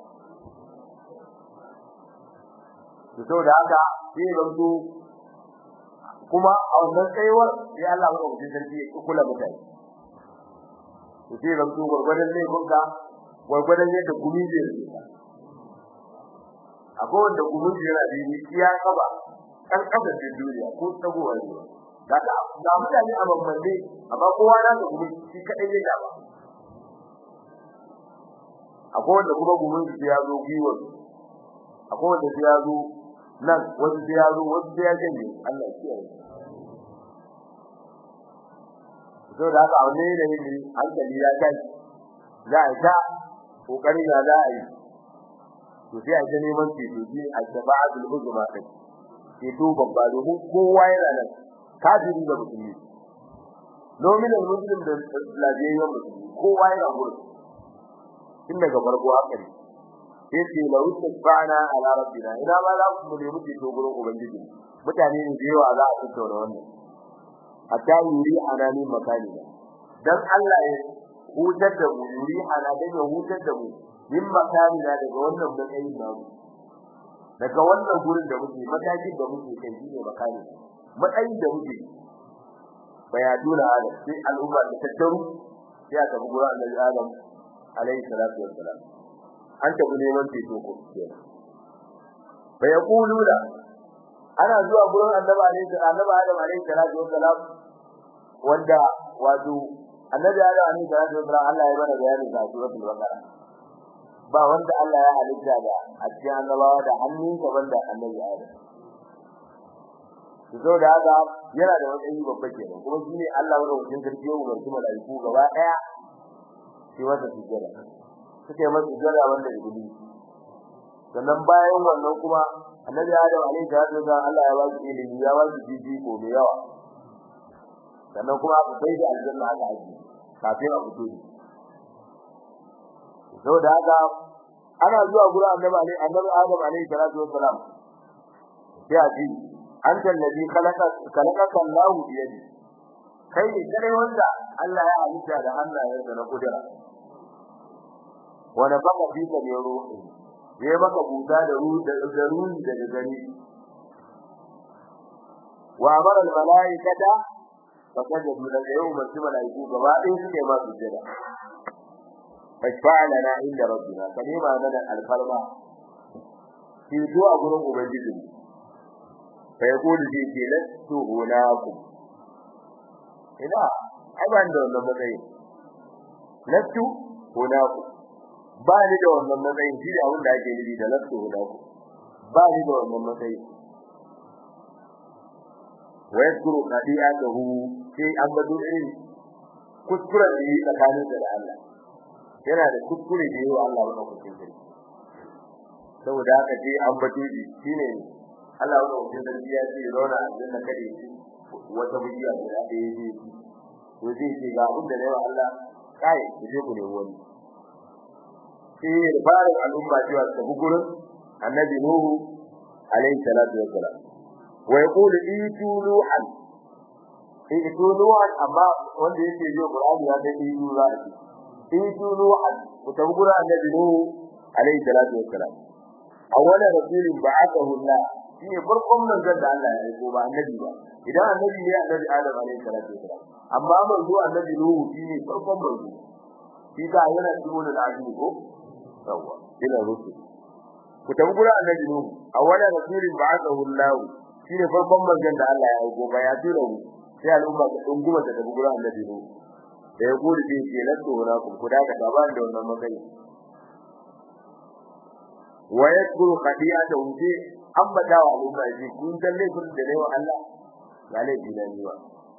to saboda haka sai zanto kuma a wannan tsayuwar sai Allah ya rubuta sarki ya kula mutane to sai zanto gurgurdan ne kunka gurgurdan yadda gumi zai rubuta akwai wanda gumi zai yana da iya kaba kan kasa da duniya ko tsagowa ne kaga ga mutane a bambance amma kowa na da gumi shi kadai ne ba akwai wanda kuma gumin su ya zo giwa akwai wanda ya zo nan wanda ya zo wanda ya janye Allah ya kiyaye to da haka aune ne ne hankali ya kai za a ta kokari ya za a yi to sai a ta neman ceto shi a tabaatul hujuma kai ceto babba domin kowa yana nan kafiri da musulmi nominal muslim da lafiyayyen musulmi kowa yana gurin tun daga farko haka ne sai ce la usbana ala rabbina ina ma za ku nemi ceto gurin ubangiji mutane ne da yawa za a tattauna wannan hatta yuri anani makani dan Allah ya hutar da mu yuri ana da ya hutar da mu min makani da daga wannan matsayin namu daga wannan gurin da muke matakin da muke kai shine makani matsayin da muke bayaduna ala sai al'umma da tattaru sai aka bi gurin Annabi Adam alayhi salatu wassalam an tabi neman ceto ko kenan fa yaquluna ana zuwa gurin Annabi alayhi salatu Adam alayhi salatu wassalam wanda wato Annabi Adam alayhi salatu wassalam Allah ya bada bayani ga suratul baqara ba wanda Allah ya halitta da a cikin annabawa da hannunsa banda Annabi Adam zo da haka yana da matsayi babba kenan kuma shine Allah wanda wajen sarki ya umarci malaiku gaba daya shi wanda sujjada suke masa sujjada wanda ibili sannan bayan wannan kuma annabi Adam alaihi salatu wasallam Allah ya ba shi ilimi ya ba shi jiji ko mai yawa sannan kuma aka kai da aljanna aka aji kafin a fito ne saboda haka ana zuwa gurin annabi alaihi annabi Adam alaihi salatu wasallam sai a ji anta alladhi khalaqa khalaqaka Allahu bi yadi kai ne kare wanda Allah ya halitta da hannayensa na kudura wanda baka fi ka ne ruhi ya baka buta da ruhi da ruhi da gari wa amara al malaikata fa sajadu da yau masu malaiku gaba ɗaya suke ma sujjada fashfa'a lana inda rabbina kalima mana alfarma ki zuwa gurin ubangijinmu fa yaqulu fi lastu hunakum ina ai ban da wannan matsayin lastu hunakum ba ni da wannan matsayin shi da abin da ake nufi da lastu hunakum ba ni da wannan matsayin wa yadkuru qadi'atahu sai an bado irin kuskuren da yi tsakanin da Allah yana da kuskure da yawa Allah wannan kuskure saboda haka sai an bado shi shine Allah wannan wajen sarki ya ce zauna a janna kade shi wata bidiya da da ya yi to zai ce ga abin da yawa Allah kai ku je ku ne wani sai fara al'umma cewa ta gurin annabi nuhu alayhi salatu wassalam wa yaqulu itu nuhan itu nuhan amma wanda yake yi Qur'ani ya da itu nuhan itu nuhan ku ta gurin annabi nuhu alayhi salatu wassalam awwala rasulin ba'athahu Allah shi ne farkon manzon da Allah ya aiko ba annabi ba idan annabi ne annabi Adam alaihi salatu wasalam amma manzo annabi Nuhu shi ne farkon manzo shi ka yana cikin da azumi ko yawa ila rusul ku tabi gura annabi Nuhu awwala rasulin ba'athahu Allah shi ne farkon manzon da Allah ya aiko ba ya tura mu sai al'umma ta dunguma ta tabi gura annabi Nuhu da ya gode sai ke lato na ku ku da ka ba da wannan matsayi wa yakuru qadiyatahu sai ambata wa al'umma ji kun dalle kun da rewa Allah ya laifi da ni ba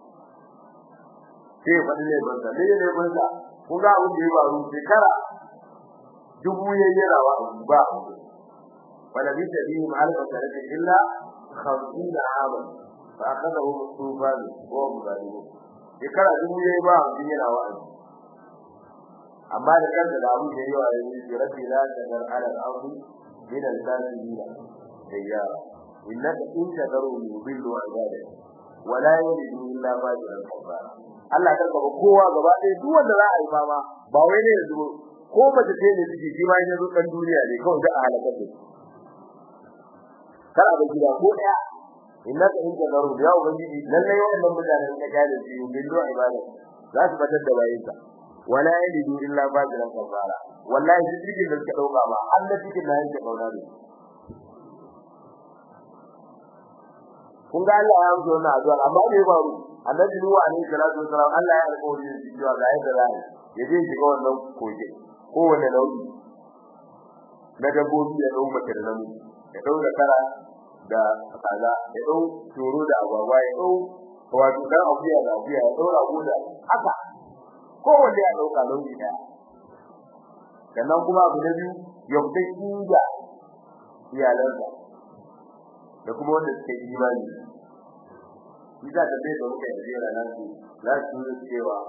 sai fa ne ban da ne ne ban da kun ga abin da ya faru shekara dubu yayi rawa ba wala bi tadihim alfa sanata illa 50 aman fa akhadahu tufan wa hum zalimun shekara dubu yayi ba abin yana wa amma da kanta da abin da yayi wa yayi rabbi la tadar ala al-ardi min al-kafirin سيارة إنك إن تذروا يضلوا عبادك ولا يلدوا إلا فاجرا كفارا Allah ta gaba kowa gaba ɗaya duk wanda za a yi fama ba wai ne yanzu ko mace ce ne ciki shi ma ya zo dan duniya ne kawai da a halaka ce kar a ga gida ko ɗaya innaka in tazaru ya ubangiji lalle wannan mutanen da ka da su billo ibada za su batar da bayinka wala yalidu illa fajiran kafara wallahi duk cikin da suka dauka ba Allah cikin da yake kauna ne kun ga Allah ya amsa wannan addu'a amma bai faru annabi nuhu alaihi salatu wasalam Allah ya alƙawari da shi cewa ga yadda za ya je shiga wannan koke kowane nau'i na dabbobi ya dau mace da namiji ya dau da kara da kaza ya dau toro da agwagwa ya dau wato dan akuya da akuya ya dau rago da haka kowanne ya dauka nau'i daya sannan kuma abu da biyu ya fita inda iyalansa da kuma wanda suke imani shi za ta bai da muka yi jera nan su za su yi cewa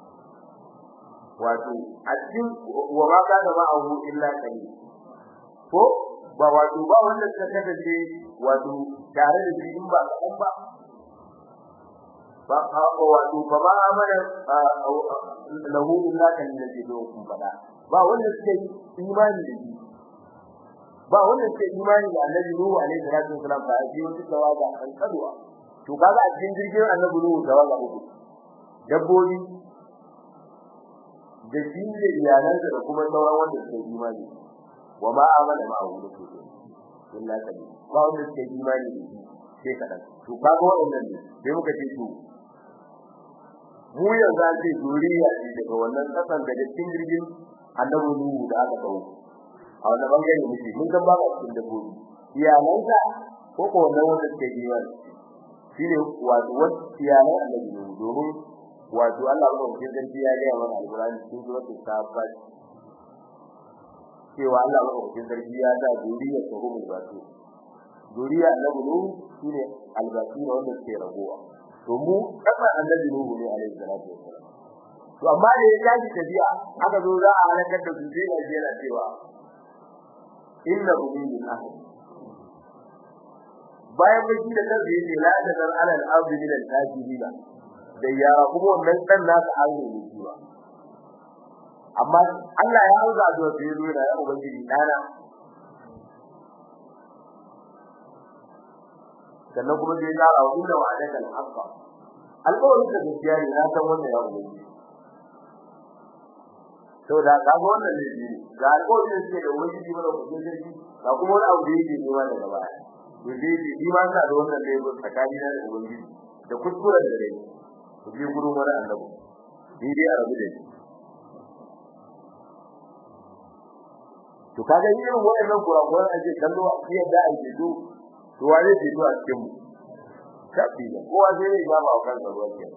wato a cikin wa ma ka da ma'ahu illa kali ko ba wato ba wanda suka kasance wato tare da shi in ba kaɗan ba ba a wato ba ma amana lahu illa kali da ke zo kun faɗa ba wanda suka yi imani da shi ba wanda suka yi imani da annabi Nuhu alaihi salatu wasalam ba ji wata tawaga an kadwa to kaga a cikin jirgin annabi Nuhu tawaga uku dabbobi da shi da iyalansa da kuma sauran wanda suka yi imani wa ma amana ma hu da su illa kabi ba wanda suka yi imani da shi sai kadan to kaga wannan ne sai muka ce to mu yanzu an ce zuriya ce daga wannan kasan daga cikin jirgin annabi Nuhu da aka kawo a wannan bangare muke mun san ba cikin dabbobi iyalansa ko ko wannan wanda suke jiwa shine wato wasu iyalan annabi Nuhu domin wato Allah ba ku san ya ga mana alqur'ani cikin suratul safat cewa Allah ba ku san ya da zuriya ta rubu wato zuriya annabi Nuhu shine albasira wanda suke ragowa to mu kasan annabi Nuhu ne alaihi salatu wassalam to amma da ya tashi tafiya aka zo za a halakar da su sai ga yana cewa inna min ahad bayan da shi da kansa yake la da dan alal ardi min al tajibina da ya kuma wannan dan nasa aure ne shi ba amma Allah ya hauza da wasu yazo da ya ubangiji dana sannan kuma sai ya rawa inna wa'adaka al-haqqa alƙawarin da gaskiya ne na san wannan ya ubangiji to da ga wannan ne shi ga alƙawarin da suke da wani shi mana kudin sarki ga kuma wani abu da yake nema daga baya to dai shi shi ma sa da wannan da yake tsakani na da ubangiji da kuskuren da dai ku je gurin wani annabi ni dai a rabu da shi to kaga irin wannan kurakuran ake kallo a cikin da ake do to wane ce to a cikin mu kafi kowa sai ya ga ba kansa ruwa kenan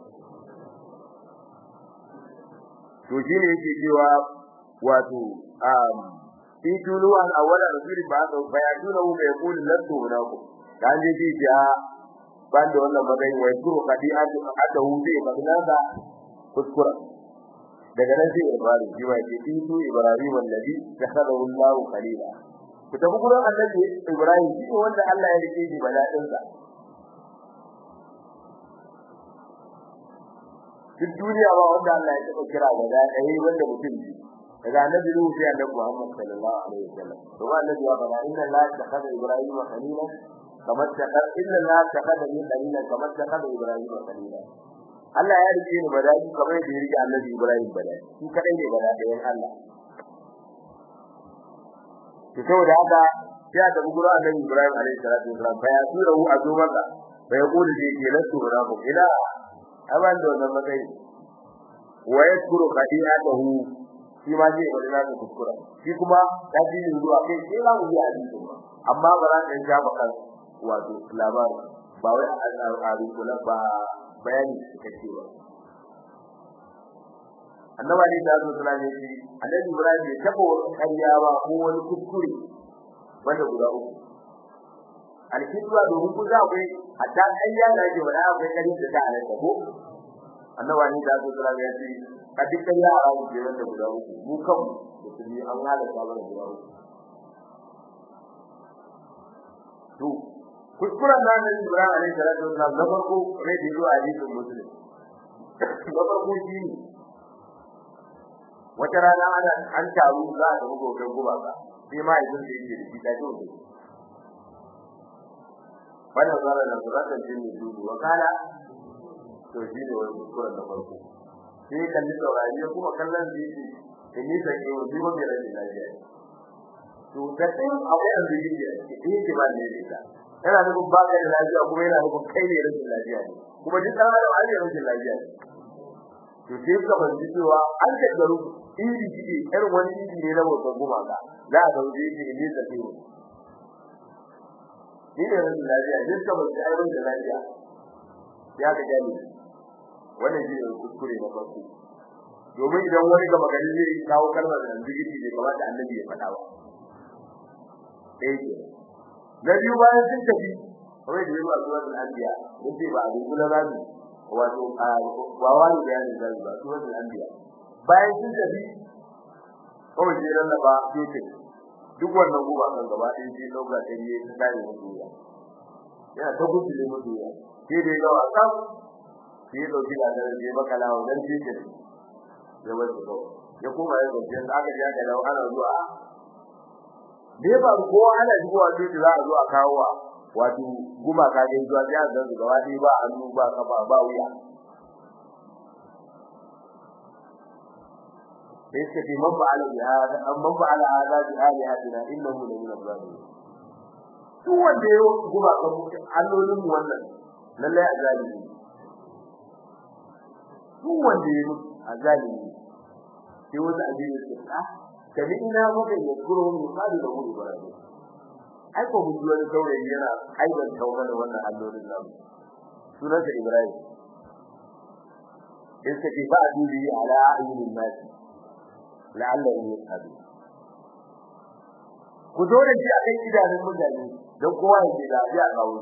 to shine yake cewa wato um fi tulu an awala rasulin ba da bayatuna hu bai kula lantu hunaku dan je ji ja ban da wannan magana wai kuro kadi aka hu bai magana da kuskura daga nan sai ibrahim ji wai ce fi tu ibrahim wallahi takhadahu allah qalila ku tafi gurin annabi ibrahim shi wanda Allah ya rike shi baladin sa duk duniya ba wanda Allah ya taba kira ga dai wanda mutum ji daga annabi Nuhu sai annabi Muhammad sallallahu alaihi wasallam to annabi ya fara inna la takhadha ibrahim khalila kama takhadha inna la takhadha min khalila kama takhadha ibrahim khalila Allah ya rike ni badai kamar da ya rike annabi Ibrahim badai shi kadai ne badai da Allah to saboda haka ya da gura annabi Ibrahim alaihi salatu wasallam fa ya tura hu azumaka fa ya kula da yake lasu rabbu ila aban da wannan matsayi wa yakuru qadi'atahu shi ma zai wani na da kuskura shi kuma ya ji ni zuwa kai sai za mu yi hadisi amma ba za ka ja maka wato labari ba wai a rikula ba bayani cikakke ba annaba ne da zuwa sallallahu alaihi annabi ibrahim ya taba wani kariya ba ko wani kuskure wanda guda uku alkitwa domin ku za ku a ta kariya da ke wani akwai kariya da ta halatta ko annaba ne da zuwa sallallahu alaihi a dukkan yara mu ke wanda guda uku mu kan musulmi an halatta ba guda uku to kuskuren da Annabi Ibrahim alaihi salatu wasallam na farko ne da zuwa hadisin muslim na farko shi ne wata rana ana an taru za a tafi gobe guba ka sai ma idan da yake da shi da dole wannan zara da zuratan jin ne dudu wa kala to shi ne wani kuskuren da farko sai kalli saurari ya kuma kallon da yake da ni da ke wani wani rashin lafiya to da sai akwai an da yake da yake ba ne da ita yana nufin ba ka da lafiya kuma yana nufin kai ne rashin lafiya ne kuma duk dan adam an yi rashin lafiya to sai ka banci cewa an kaddaru iri iri irin wani iri ne na mutum kuma ka za a zauje shi ne da kai ni ne rashin lafiya duk ka banci ai rashin lafiya ya ka gani wannan shi ne kuskure na farko domin idan wani gaba gari zai kawo kalmar da zikiri ne kamar da annabi ya faɗa ba ɗaya na biyu bayan sun tafi kawai da yawa zuwa da anbiya yace ba abin kula za su wato ba wani da yana da zuwa zuwa da anbiya bayan sun tafi kawai sai ran ba yake duk wannan guba kan gaba ɗaya sai dauka ta yi ta dai mutu ya yana ta gudu da mutu ya sai dai ga wasan sai ya dauki da da ya baka lawo dan shi ke ya wani ko ya kuma ya dauki da aka ja da ana zuwa ne ba kowa ana zuwa sai za a zo a kawo wa wato guma ka ga zuwa sai a zan gaba ɗaya ba hannu ba kafa ba wuya sai ce bi man fa'ala bi hada amma fa'ala hada bi alihatina innahu la min al-zalimin duk wanda ya guma ka allolin mu wannan lallai a zalimi duk wanda ya a zalimi sai wanda abin ya ce ah kani ina maka ya kuro mu kadu da mu ibrahim ai ko mun wani saurayi yana aiban tauba da wannan allolin nan sunansa ibrahim yake ce ba dubi ala ayyuhin nas la'allahu yashhadu ku zo da shi a kan idanun mutane don kowa ya ce da ya kawo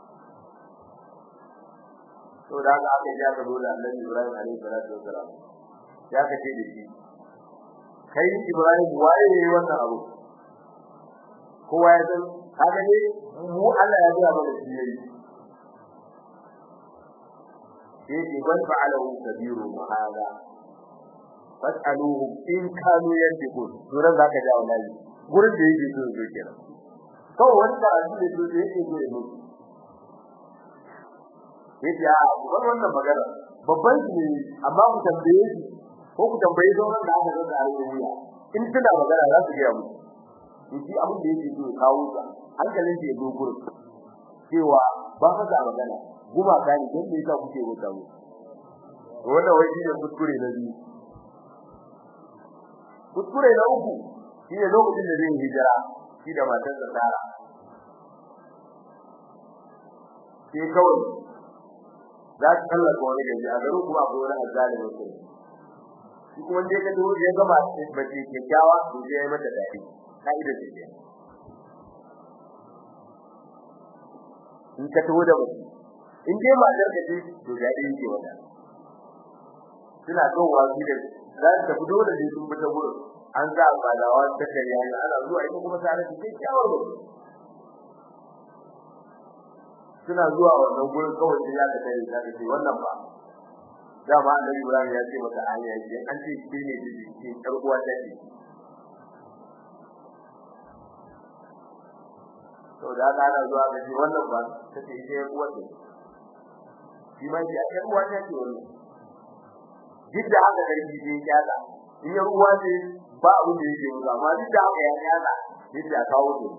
to da haka aka ji aka zo da annabi ibrahim alaihi salatu wasalam ya kace da shi kai ibrahim waye ne wannan abu kowa ya san kaga ne mu Allah ya ga mana shi yayi yake ban fa'alahu kabiru hada fas'aluhu in kanu yantiqun duran zaka ja wallahi gurin da yake so zo kenan kawai wanda a cikin da yake so yake yake ya wannan magana babban shi ne amma ku tambaye shi ko ku tambaye sauran da aka ga a wuya in tana magana za su ga mu shi abin da yake so kawo ka hankalin shi ya zo gurin cewa ba ka da magana guma ka ne dan me yasa kuke wuta mu wannan wai shi ne kuskure na biyu kuskure na uku shi ne lokacin da zai hijira shi da matar sa Sara sai kawai za ta kallaka wani gaji a garin kuma akwai wani azzalimi mutum shi kuma dai ka dubo ya gama bace kyakkyawa to sai ya mata dadi kaida ce ce in ka tawo da mutum in dai matar ka ce to dadi yake wata suna kawowa shi da za ta fito da shi sun fita gurin an za a badawa ta kariya ne ana zuwa ita kuma tare da kyakkyawar mutum suna zuwa wannan gurin kawai sai ya ka tare ta ce wannan ba dama annabi Ibrahim ya ce mata aya ce an ce shi ne shi kar uwa ta ce to da ka ana zuwa ga shi wannan ba ta ce ita uwa ce shi ma shi aka uwa ta ce wannan duk da haka karfi sai ya kyala in ya uwa ce ba abin da yake musu amma duk da haka ya kyala yadda ya kawo su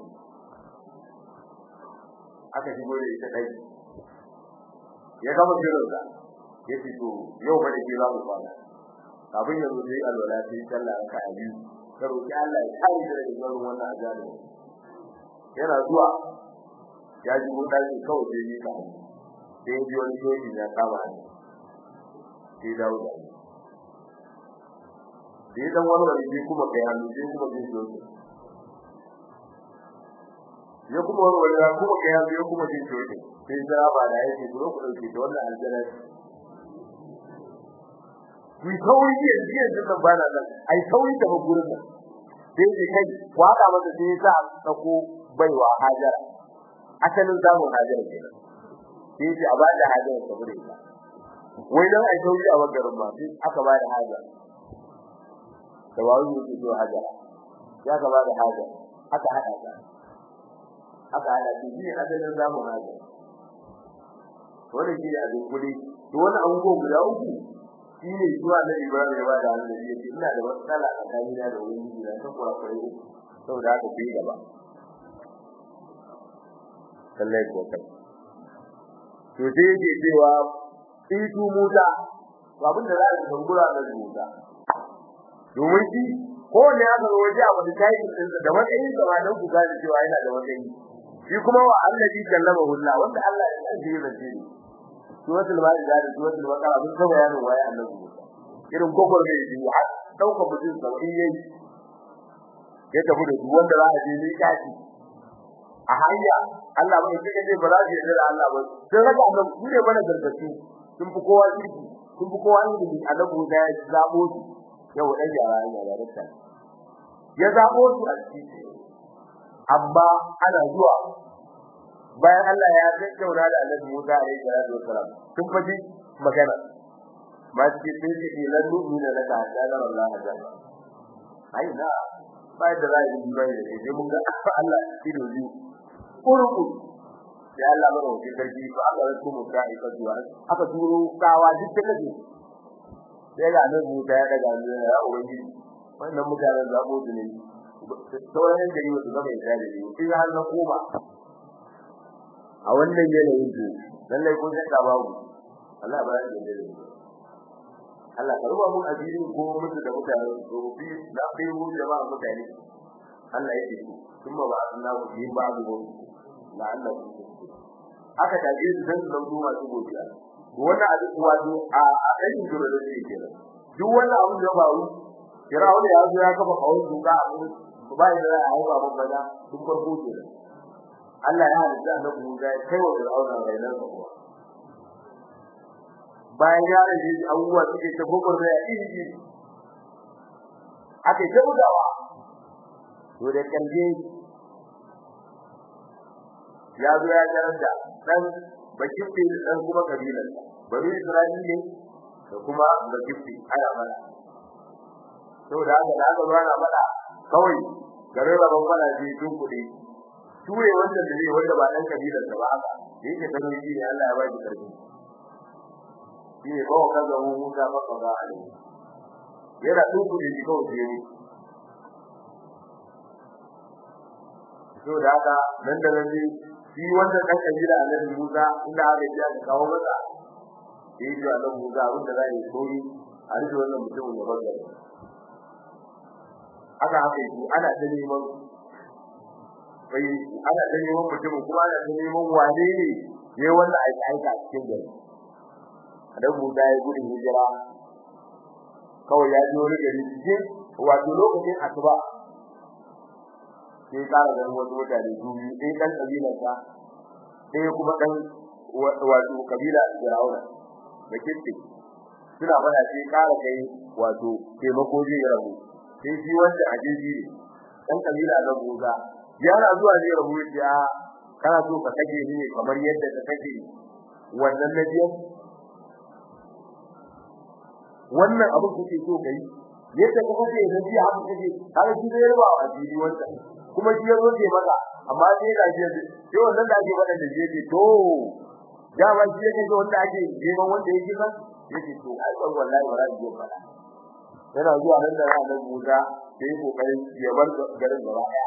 aka shigo da ita dai ya gama jiransa yace to yau ba da ke za mu kwana kafin ya zo sai alwala sai sallah ka abi ka roki Allah ya kare ka daga zuwan wannan azabi yana zuwa ya ji mun dai kawai sai ni ka sai ji wani yoyi na kama ni sai dawo da ni sai dan wani wani kuma kai hannu sai kuma jin yoyi ya kuma wani wani kuma kai hannu ya kuma jin yoyi sai jira ba da yake dole ku dauke da wannan aljanna ku sauri ne yanzu nan bana nan ai sauri da gurin nan sai dai kai waka masa sai sa sako baiwa hajara asalin zamu hajara kenan sai ce a bada hajara saboda ita wai dan ai sauri a bangaren ba sai aka bada hajara da wani mutum zuwa hajara ya ka bada hajara aka hada ta aka hada shi ne asalin zamu hajara wannan shi ne a dukkuli to wannan abubuwan guda uku shine zuwa da Ibrahim ya bada hannu ya ce ina da matsala a kanina da wani miji na kan kura kure saboda haka bai gaba sallai ko kai to sai yake cewa itu Musa to abin da za a gangura da Musa domin shi ko ne aka zo waje a wani tayi din da matsayin sa dan ku gane cewa yana da matsayi shi kuma wa allazi kallama hulla wanda Allah ya san shi zai yi suratul maida da suratul baqara mun ga bayanin waye annabi Musa irin gogor da yi har dauka mutum sauki yayi ya tafi da duk wanda za a je ni kaci a hanya Allah bai kike ce ba za su yarda da Allah ba sai raka annabi su ne bana gargaɗi sun fi kowa kirki sun fi kowa ilimi annabi Musa ya zabo su yau dan yara ya da rasta ya zabo su a ciki amma ana zuwa bayan Allah ya tattauna da Annabi Musa alaihi salatu wasalam sun faɗi magana ba su ce sai ce lan nu'mina laka hatta nara Allah jalla ai na bai da rai din bai da sai mun ga Allah ido ji kurku sai Allah ba da sarki ba aka rasu mu ka ika zuwa aka turo kawa duk da kaje sai ga Annabi Musa ya daga ne ya ubangiji wannan mutanen zabo su ne sauran gari wasu gaba ya tare ne sai har na koma a wannan yanayin to lallai kun saka babu Allah ba ya da dare Allah ka ruba mu ajirin ko mutu da mutane to bi da bai mu jama'a mutane Allah yake kuma ba Allah ku yi babu mu la Allah ku aka taje su dan su zo masu godiya wannan abin wato a ɗan jiro da yake kenan duk wannan abin da ba ru Firawun ya zo ya kafa kawai duka a ba da za a haifa babba da duk farko kenan Allah ya halitta annabi Musa ya kai wa Fir'auna rainar sa kuwa bayan ya rage abubuwa suke ta gogor da iri iri aka ta bugawa to da kalje ya zo ya jarar da dan bakifti dan kuma kabilan bari Isra'ila ne da kuma bakifti ana mana saboda haka da aka zo ana mana kawai garin rabon mana ji tun kuɗi ture wanda da zai wanda ba dan kabilar sa ba haka yake da shi ne Allah ya ba shi karfi shi ne ba ka ga mu Musa ba ka ga Ali yana tun kuɗi shi kawai sai ne to da haka nan da nan shi wanda dan kabila Annabi Musa inda aka ji aka kawo masa sai ji Annabi Musa abin da zai koyi a rike wannan mutumin ya bagare aka haka yi ana ta neman bai ana ta neman mutum kuma ana ta neman wane ne ne wanda aika aika cikin gari dan mu da gudun hijira kawai ya ji wani gari cikin wato lokacin asuba sai kara ganin wasu mutane su biyu ɗaya ɗan ƙabilar sa ɗaya kuma ɗan wato ƙabila Fir'auna da Kitti suna fada sai kara kai wato taimako zai rabu sai shi wanda a jeji ne dan kabila na Musa yana zuwa zai rabu ya kana so ka kake ni ne kamar yadda ka kake wannan nabiyan wannan abu kuke so kai yadda ka kake nabi haka kake kaga shi zai ruba a jiri wanda kuma shi yazo ke maka amma sai ga shi sai wannan da ake faɗa da jeji to dama shi yake so wanda ake neman wanda yake kan yake to ai wallahi ba za ki faɗa yana zuwa nan da ranar Musa sai kokarin ya bar garin gaba daya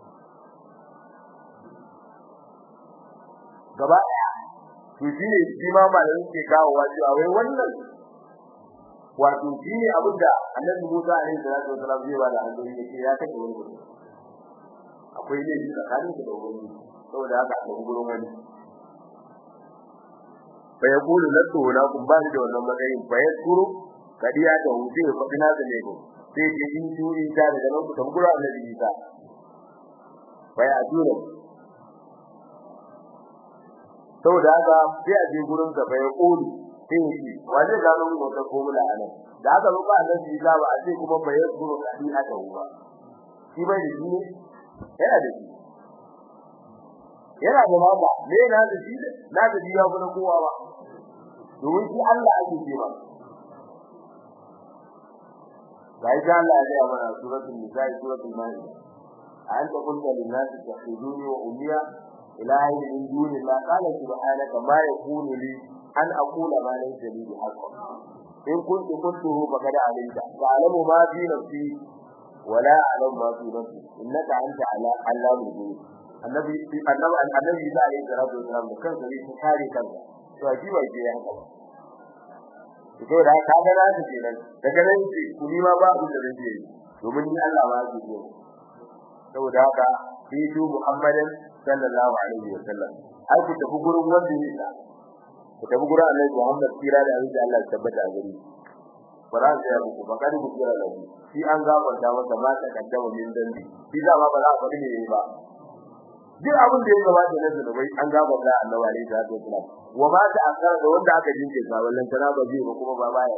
gaba daya to shine shi ma malamin ke kawo wato a wai wannan wato shine abin da Annabi Musa alaihi salatu wasallam zai ba da annabi yake ya take wani mutum akwai ne tsakanin da wani saboda haka a gurin wani fa yaqulu latu la kun ba da wannan matsayin fa yakuru kadiya da wuce faɗi na da lego sai ke in su in ta daga nan ku tambura annabi Isa bai a dura saboda haka sai a je gurin sa bai kodi sai shi wanda da nan ko ta formula anan da aka zo ba annabi Isa ba a ce kuma bai guru kadiya da wuwa shi bai da shi yana da shi yana da mama me na da shi na da shi ya kuma kowa ba domin shi Allah ake ce ba gai ga Allah ya ga mana suratul nisa suratul maida anta qulta lin nas takhuduni wa ummiya ilahi min duni la qala subhanaka ma yakunu li an aqula ma laysa li bihaqqin in kuntu qultuhu faqad alimta ta'lamu ma fi nafsi wa la a'lamu ma fi nafsi innaka anta ala allamul ghuyub annabi annabi annabi da alayhi salatu wasalam da kansa ne kare kansa to shi ba ke yanka to da ka ga na ce nan daga nan ce ku ni ma ba abin da zan yi domin ni Allah ba zai yi saboda haka fi tu Muhammadin sallallahu alaihi wa sallam ai ku tafi gurin wanda ne da ku tafi gurin Annabi Muhammad kira da abin da Allah ya tabbata a gari bara da ya ku ba kadi ku kira da shi an gafarta masa ma ta kaddama min dambi shi da ba ba za a faɗi ne ba duk abin da ya gabata na zunubai an gafarta Annabi alaihi salatu wasallam wa ma ta akara da wanda aka jinke sa wallan tana ba zai ba kuma ba baya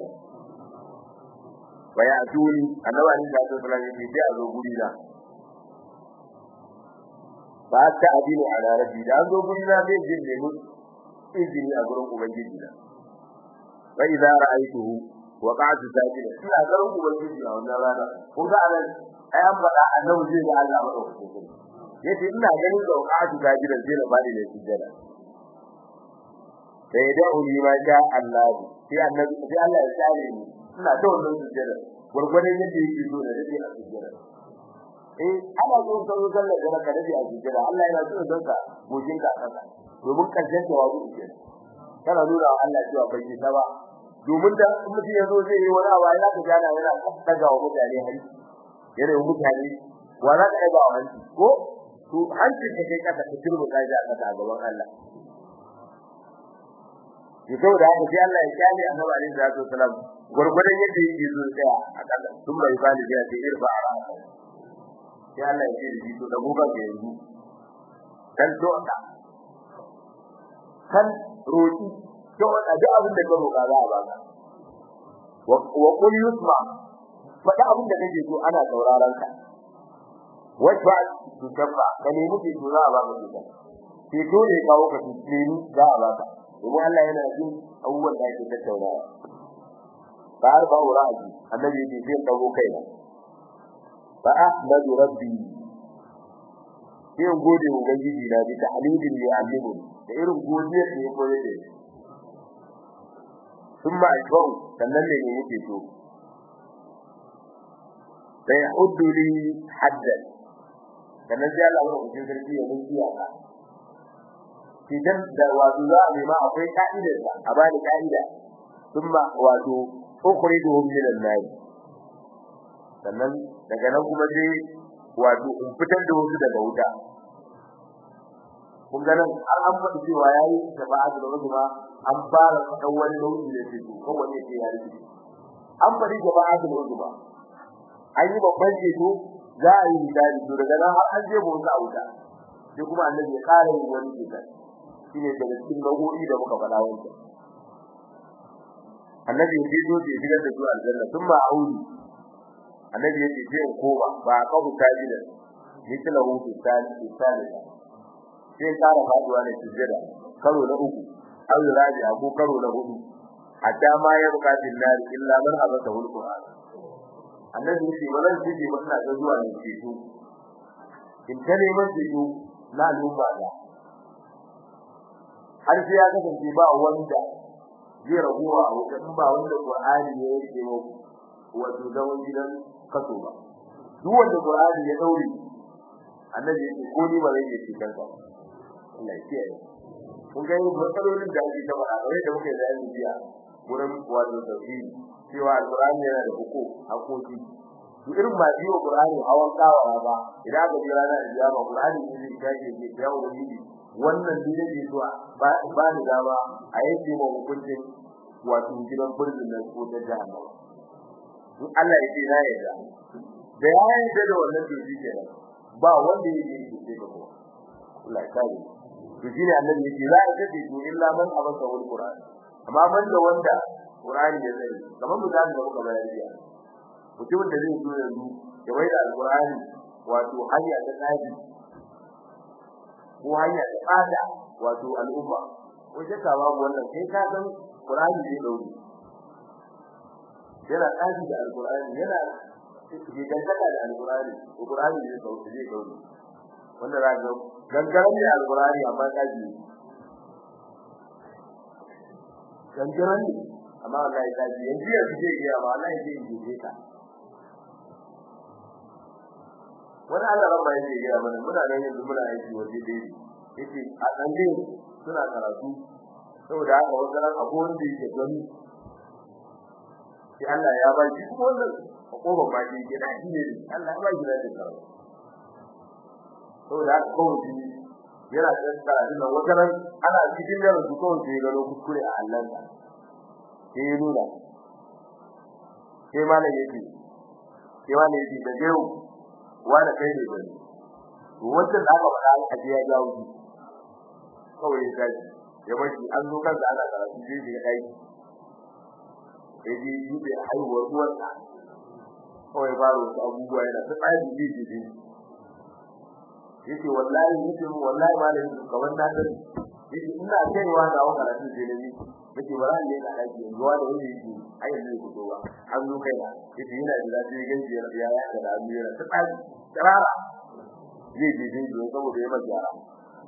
waya tuni Annabi alaihi salatu wasallam yake sai a zo guri na ba ta adini a rabbi da an zo guri na zai jin nemi izini a gurin ubangiji na wa idza ra'aytuhu wa qa'atu sajida ina garin ubangiji a wannan rana kun ga anan ai an faɗa annabi zai ga Allah ba yace ina ganin da qa'atu sajida zai na bani ne sujjada sai da uli ma sha Allah sai annabi sai Allah ya tsare ni ina da wannan sujjada gurgurdan yadda yake so da yake a sujjada eh ana so ka zo sallar da ka dace a sujjada Allah yana so don ka gojin ka kasa domin karshen jawabi ke kana nuna wa Allah cewa bai ta ba domin da mutum ya zo zai yi wani abu ya ka jana yana daga wa mutane hari yana yi mutane wa za ka ɗaga wa hanci ko to hancin ka kai kasa ka turbu ka ja kasa a gaban Allah ya sau da haka sai Allah ya kyale annabi alaihi salatu wasalam gurgurdan yadda yake zo tsaya a kasa tun bai bani da sai irfa a rana sai Allah ya ce da shi to da gobe ga yanzu kan to ka kan roki to a duk abin da ka roka za a baka wa qul yusma fada abin da kake so ana sauraron ka wajba tu tabba ka ne muke so za a baka to ke to ne kawo ka tsini za a baka kuma Allah yana jin abubuwan da ake tattaunawa ba har ba wura aji annabi yake zai dago kaina fa ahmadu rabbi sai gode wa ubangiji na bi tahlidin li alimu da irin godiyar da ya koyar da shi thumma ashbau sannan ne ne yake so sai huddu li haddan sannan sai Allah ya rubuta sarki ya mun iyaka idan da wato za a nema akwai ka'idar sa a bani ka'ida thumma wato ukhrijuhum min an-nar sannan daga nan kuma sai wato in fitar da wasu daga wuta kun ga nan har an faɗi cewa yayi shafa'a da wasu ma an fara faɗan wani nau'i da ke ko wani ke ya rike an faɗi shafa'a da wasu ba an yi babban ceto za a yi misali to daga nan har an je mu wuta a wuta sai kuma annabi ya ƙara yin wani ceton shine daga cikin nau'o'i da muka faɗa wancan annabi ya zo ya shigar da su aljanna thumma a'udhu annabi ya ce sai in koma ba a kafu tajidan misala hu fi salih sai kara faduwa ne sujjada karo na uku aw rabi'a ko karo na hudu hatta ma ya bukatin nar illa man habata hul qur'an annabi ya ce wannan shi ba ina ga zuwa ne ceto in ta neman ceto na al'umma da har sai ya kasance ba wanda zai rabuwa a wuta in ba wanda qur'ani ya yake wato zaman gidan kaso ba duk wanda qur'ani ya daure annabi ya ce ko ni ba zai yi cikin ba Allah ya kiyaye kun ga matsalolin da ake gaba a gare da muke da yanzu biya wurin wato tauhidi cewa alqur'ani yana da hukum hakoki to irin ba biyo qur'ani hawan kawa ba idan aka ji ranar kiyama qur'ani ne zai kaje ke ya ubangiji wannan ne yake so ba ba ni dama a yake mu hukuncin wato gidan burzin nan ko ta jahannama in Allah ya ce na yarda da ya yarda da wannan to shi kenan ba wanda yake yi sai ba Allah ya kare to shine annabi yake za a kace to illa man abasa wal qur'an amma man da wanda qur'ani ya zai kamar misali da muka bayar jiya mutumin da zai zo yanzu ya wai da alqur'ani wato hanya ta tsari ko hanya ta tsada wato al'umma ko shakka babu wannan kai ka san qur'ani zai dauki yana tsari da alqur'ani yana ke dangana da alqur'ani alqur'ani zai dauki zai dauki wanda za ga gangaren ne alqur'ani amma kaji gangaren ne amma wallahi kaji yanzu yanzu zai yi amma wallahi zai yi ka wani Allah rabba yake gaya mana muna nan yanzu muna aiki waje dai yake a dande suna karatu saboda haka wannan abu wanda yake gani sai Allah ya ba shi kuma wannan koba ba shi ke da shi ne Allah ya ba shi da karatu saboda haka kawai yana da tsara nan wata ran ana cikin da su kawai sai gano kuskure a Allah sai ya nuna sai malam yake sai malam yake da yau wani kai ne bane wannan da aka faɗa a ji ya jawo shi kawai ya tashi ya bashi an zo kansa ana karatu sai shi kai sai ji yi da haihuwar uwarsa kawai fara wasu abubuwa yana ta tsari ji ji ji yace wallahi yace mu wallahi malam kamar na sani yace ina kaiwa da wannan karatu sai nabi yace ba ran ne da aiki yanzu wanda wani yake ai yanzu ku zo ba an zo kai na yace yana da lafiya ganji ya ya ya da lafiya ta tsari tsara zai je je don saboda ya maka yara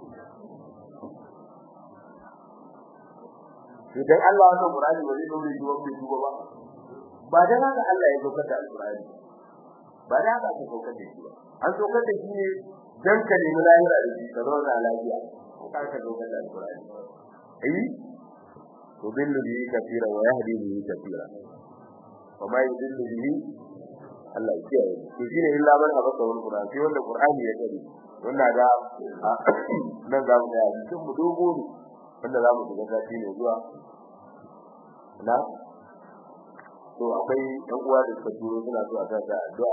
idan Allah wannan Qur'ani ba zai dore shi wanda duba ba ba dan haka Allah ya saukar da Al-Qur'ani ba dan haka aka saukar da shi ba an saukar da shi ne dan ka nemi lahira da shi ka zauna lafiya ka ka saukar da Al-Qur'ani eh yudillu bihi kathira wa yahdi bihi kathira wa ma yudillu bihi Allah ya kiyaye to shine illa man abaka wal Qur'an sai wanda Qur'ani ya kare wannan ga nan za mu ga cikin mu dogo ne wanda za mu shiga sati ne zuwa na to akwai ɗan uwa da suka turo suna so a sa ta addu'a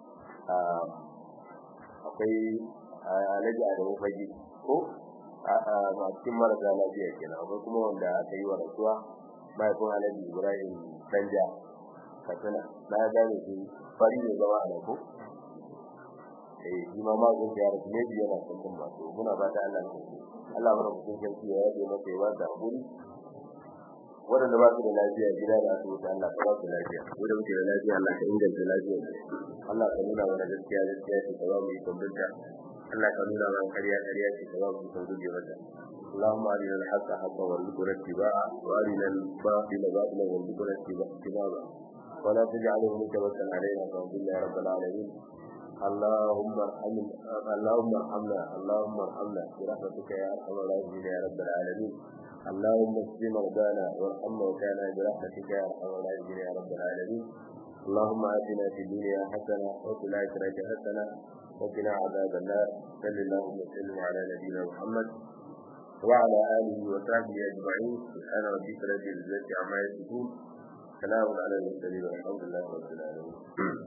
akwai alaji a da fage ko a cikin marasa lafiya kenan akwai kuma wanda aka yi wa rasuwa mahaifin alaji ibrahim danja katsina na gane shi fari ne zama a ko eh shi ma ma zai ya rasu ne biya na kan ba to muna fata Allah ne Allah mana mutum sarki ya yaje masa ya wata hakuri wadanda ba su da lafiya gida da asibiti Allah ka ba su lafiya ko da muke da lafiya Allah ka inganta lafiya Allah ka nuna mana gaskiya gaskiya ce ka ba mu ikon binta Allah ka nuna mana ƙarya ƙarya ce ka ba mu ikon guje mata اللهم أرنا الحق حقا وارزقنا اتباعه وأرنا الباطل باطلا وارزقنا اتباعه ولا تجعله متوكل علينا فاضل يا رب العالمين اللهم ارحمنا اللهم ارحمنا اللهم ارحمنا برحمتك يا ارحم الراحمين يا رب العالمين اللهم اشف مرضانا وارحم موتانا برحمتك يا ارحم الراحمين يا رب العالمين اللهم اتنا في الدنيا حسنه وفي الاخره حسنه وقنا عذاب النار صل اللهم وسلم على نبينا محمد وعلى اله وصحبه اجمعين سبحان ربك رب العزه عما يصفون سلام على المرسلين والحمد لله رب العالمين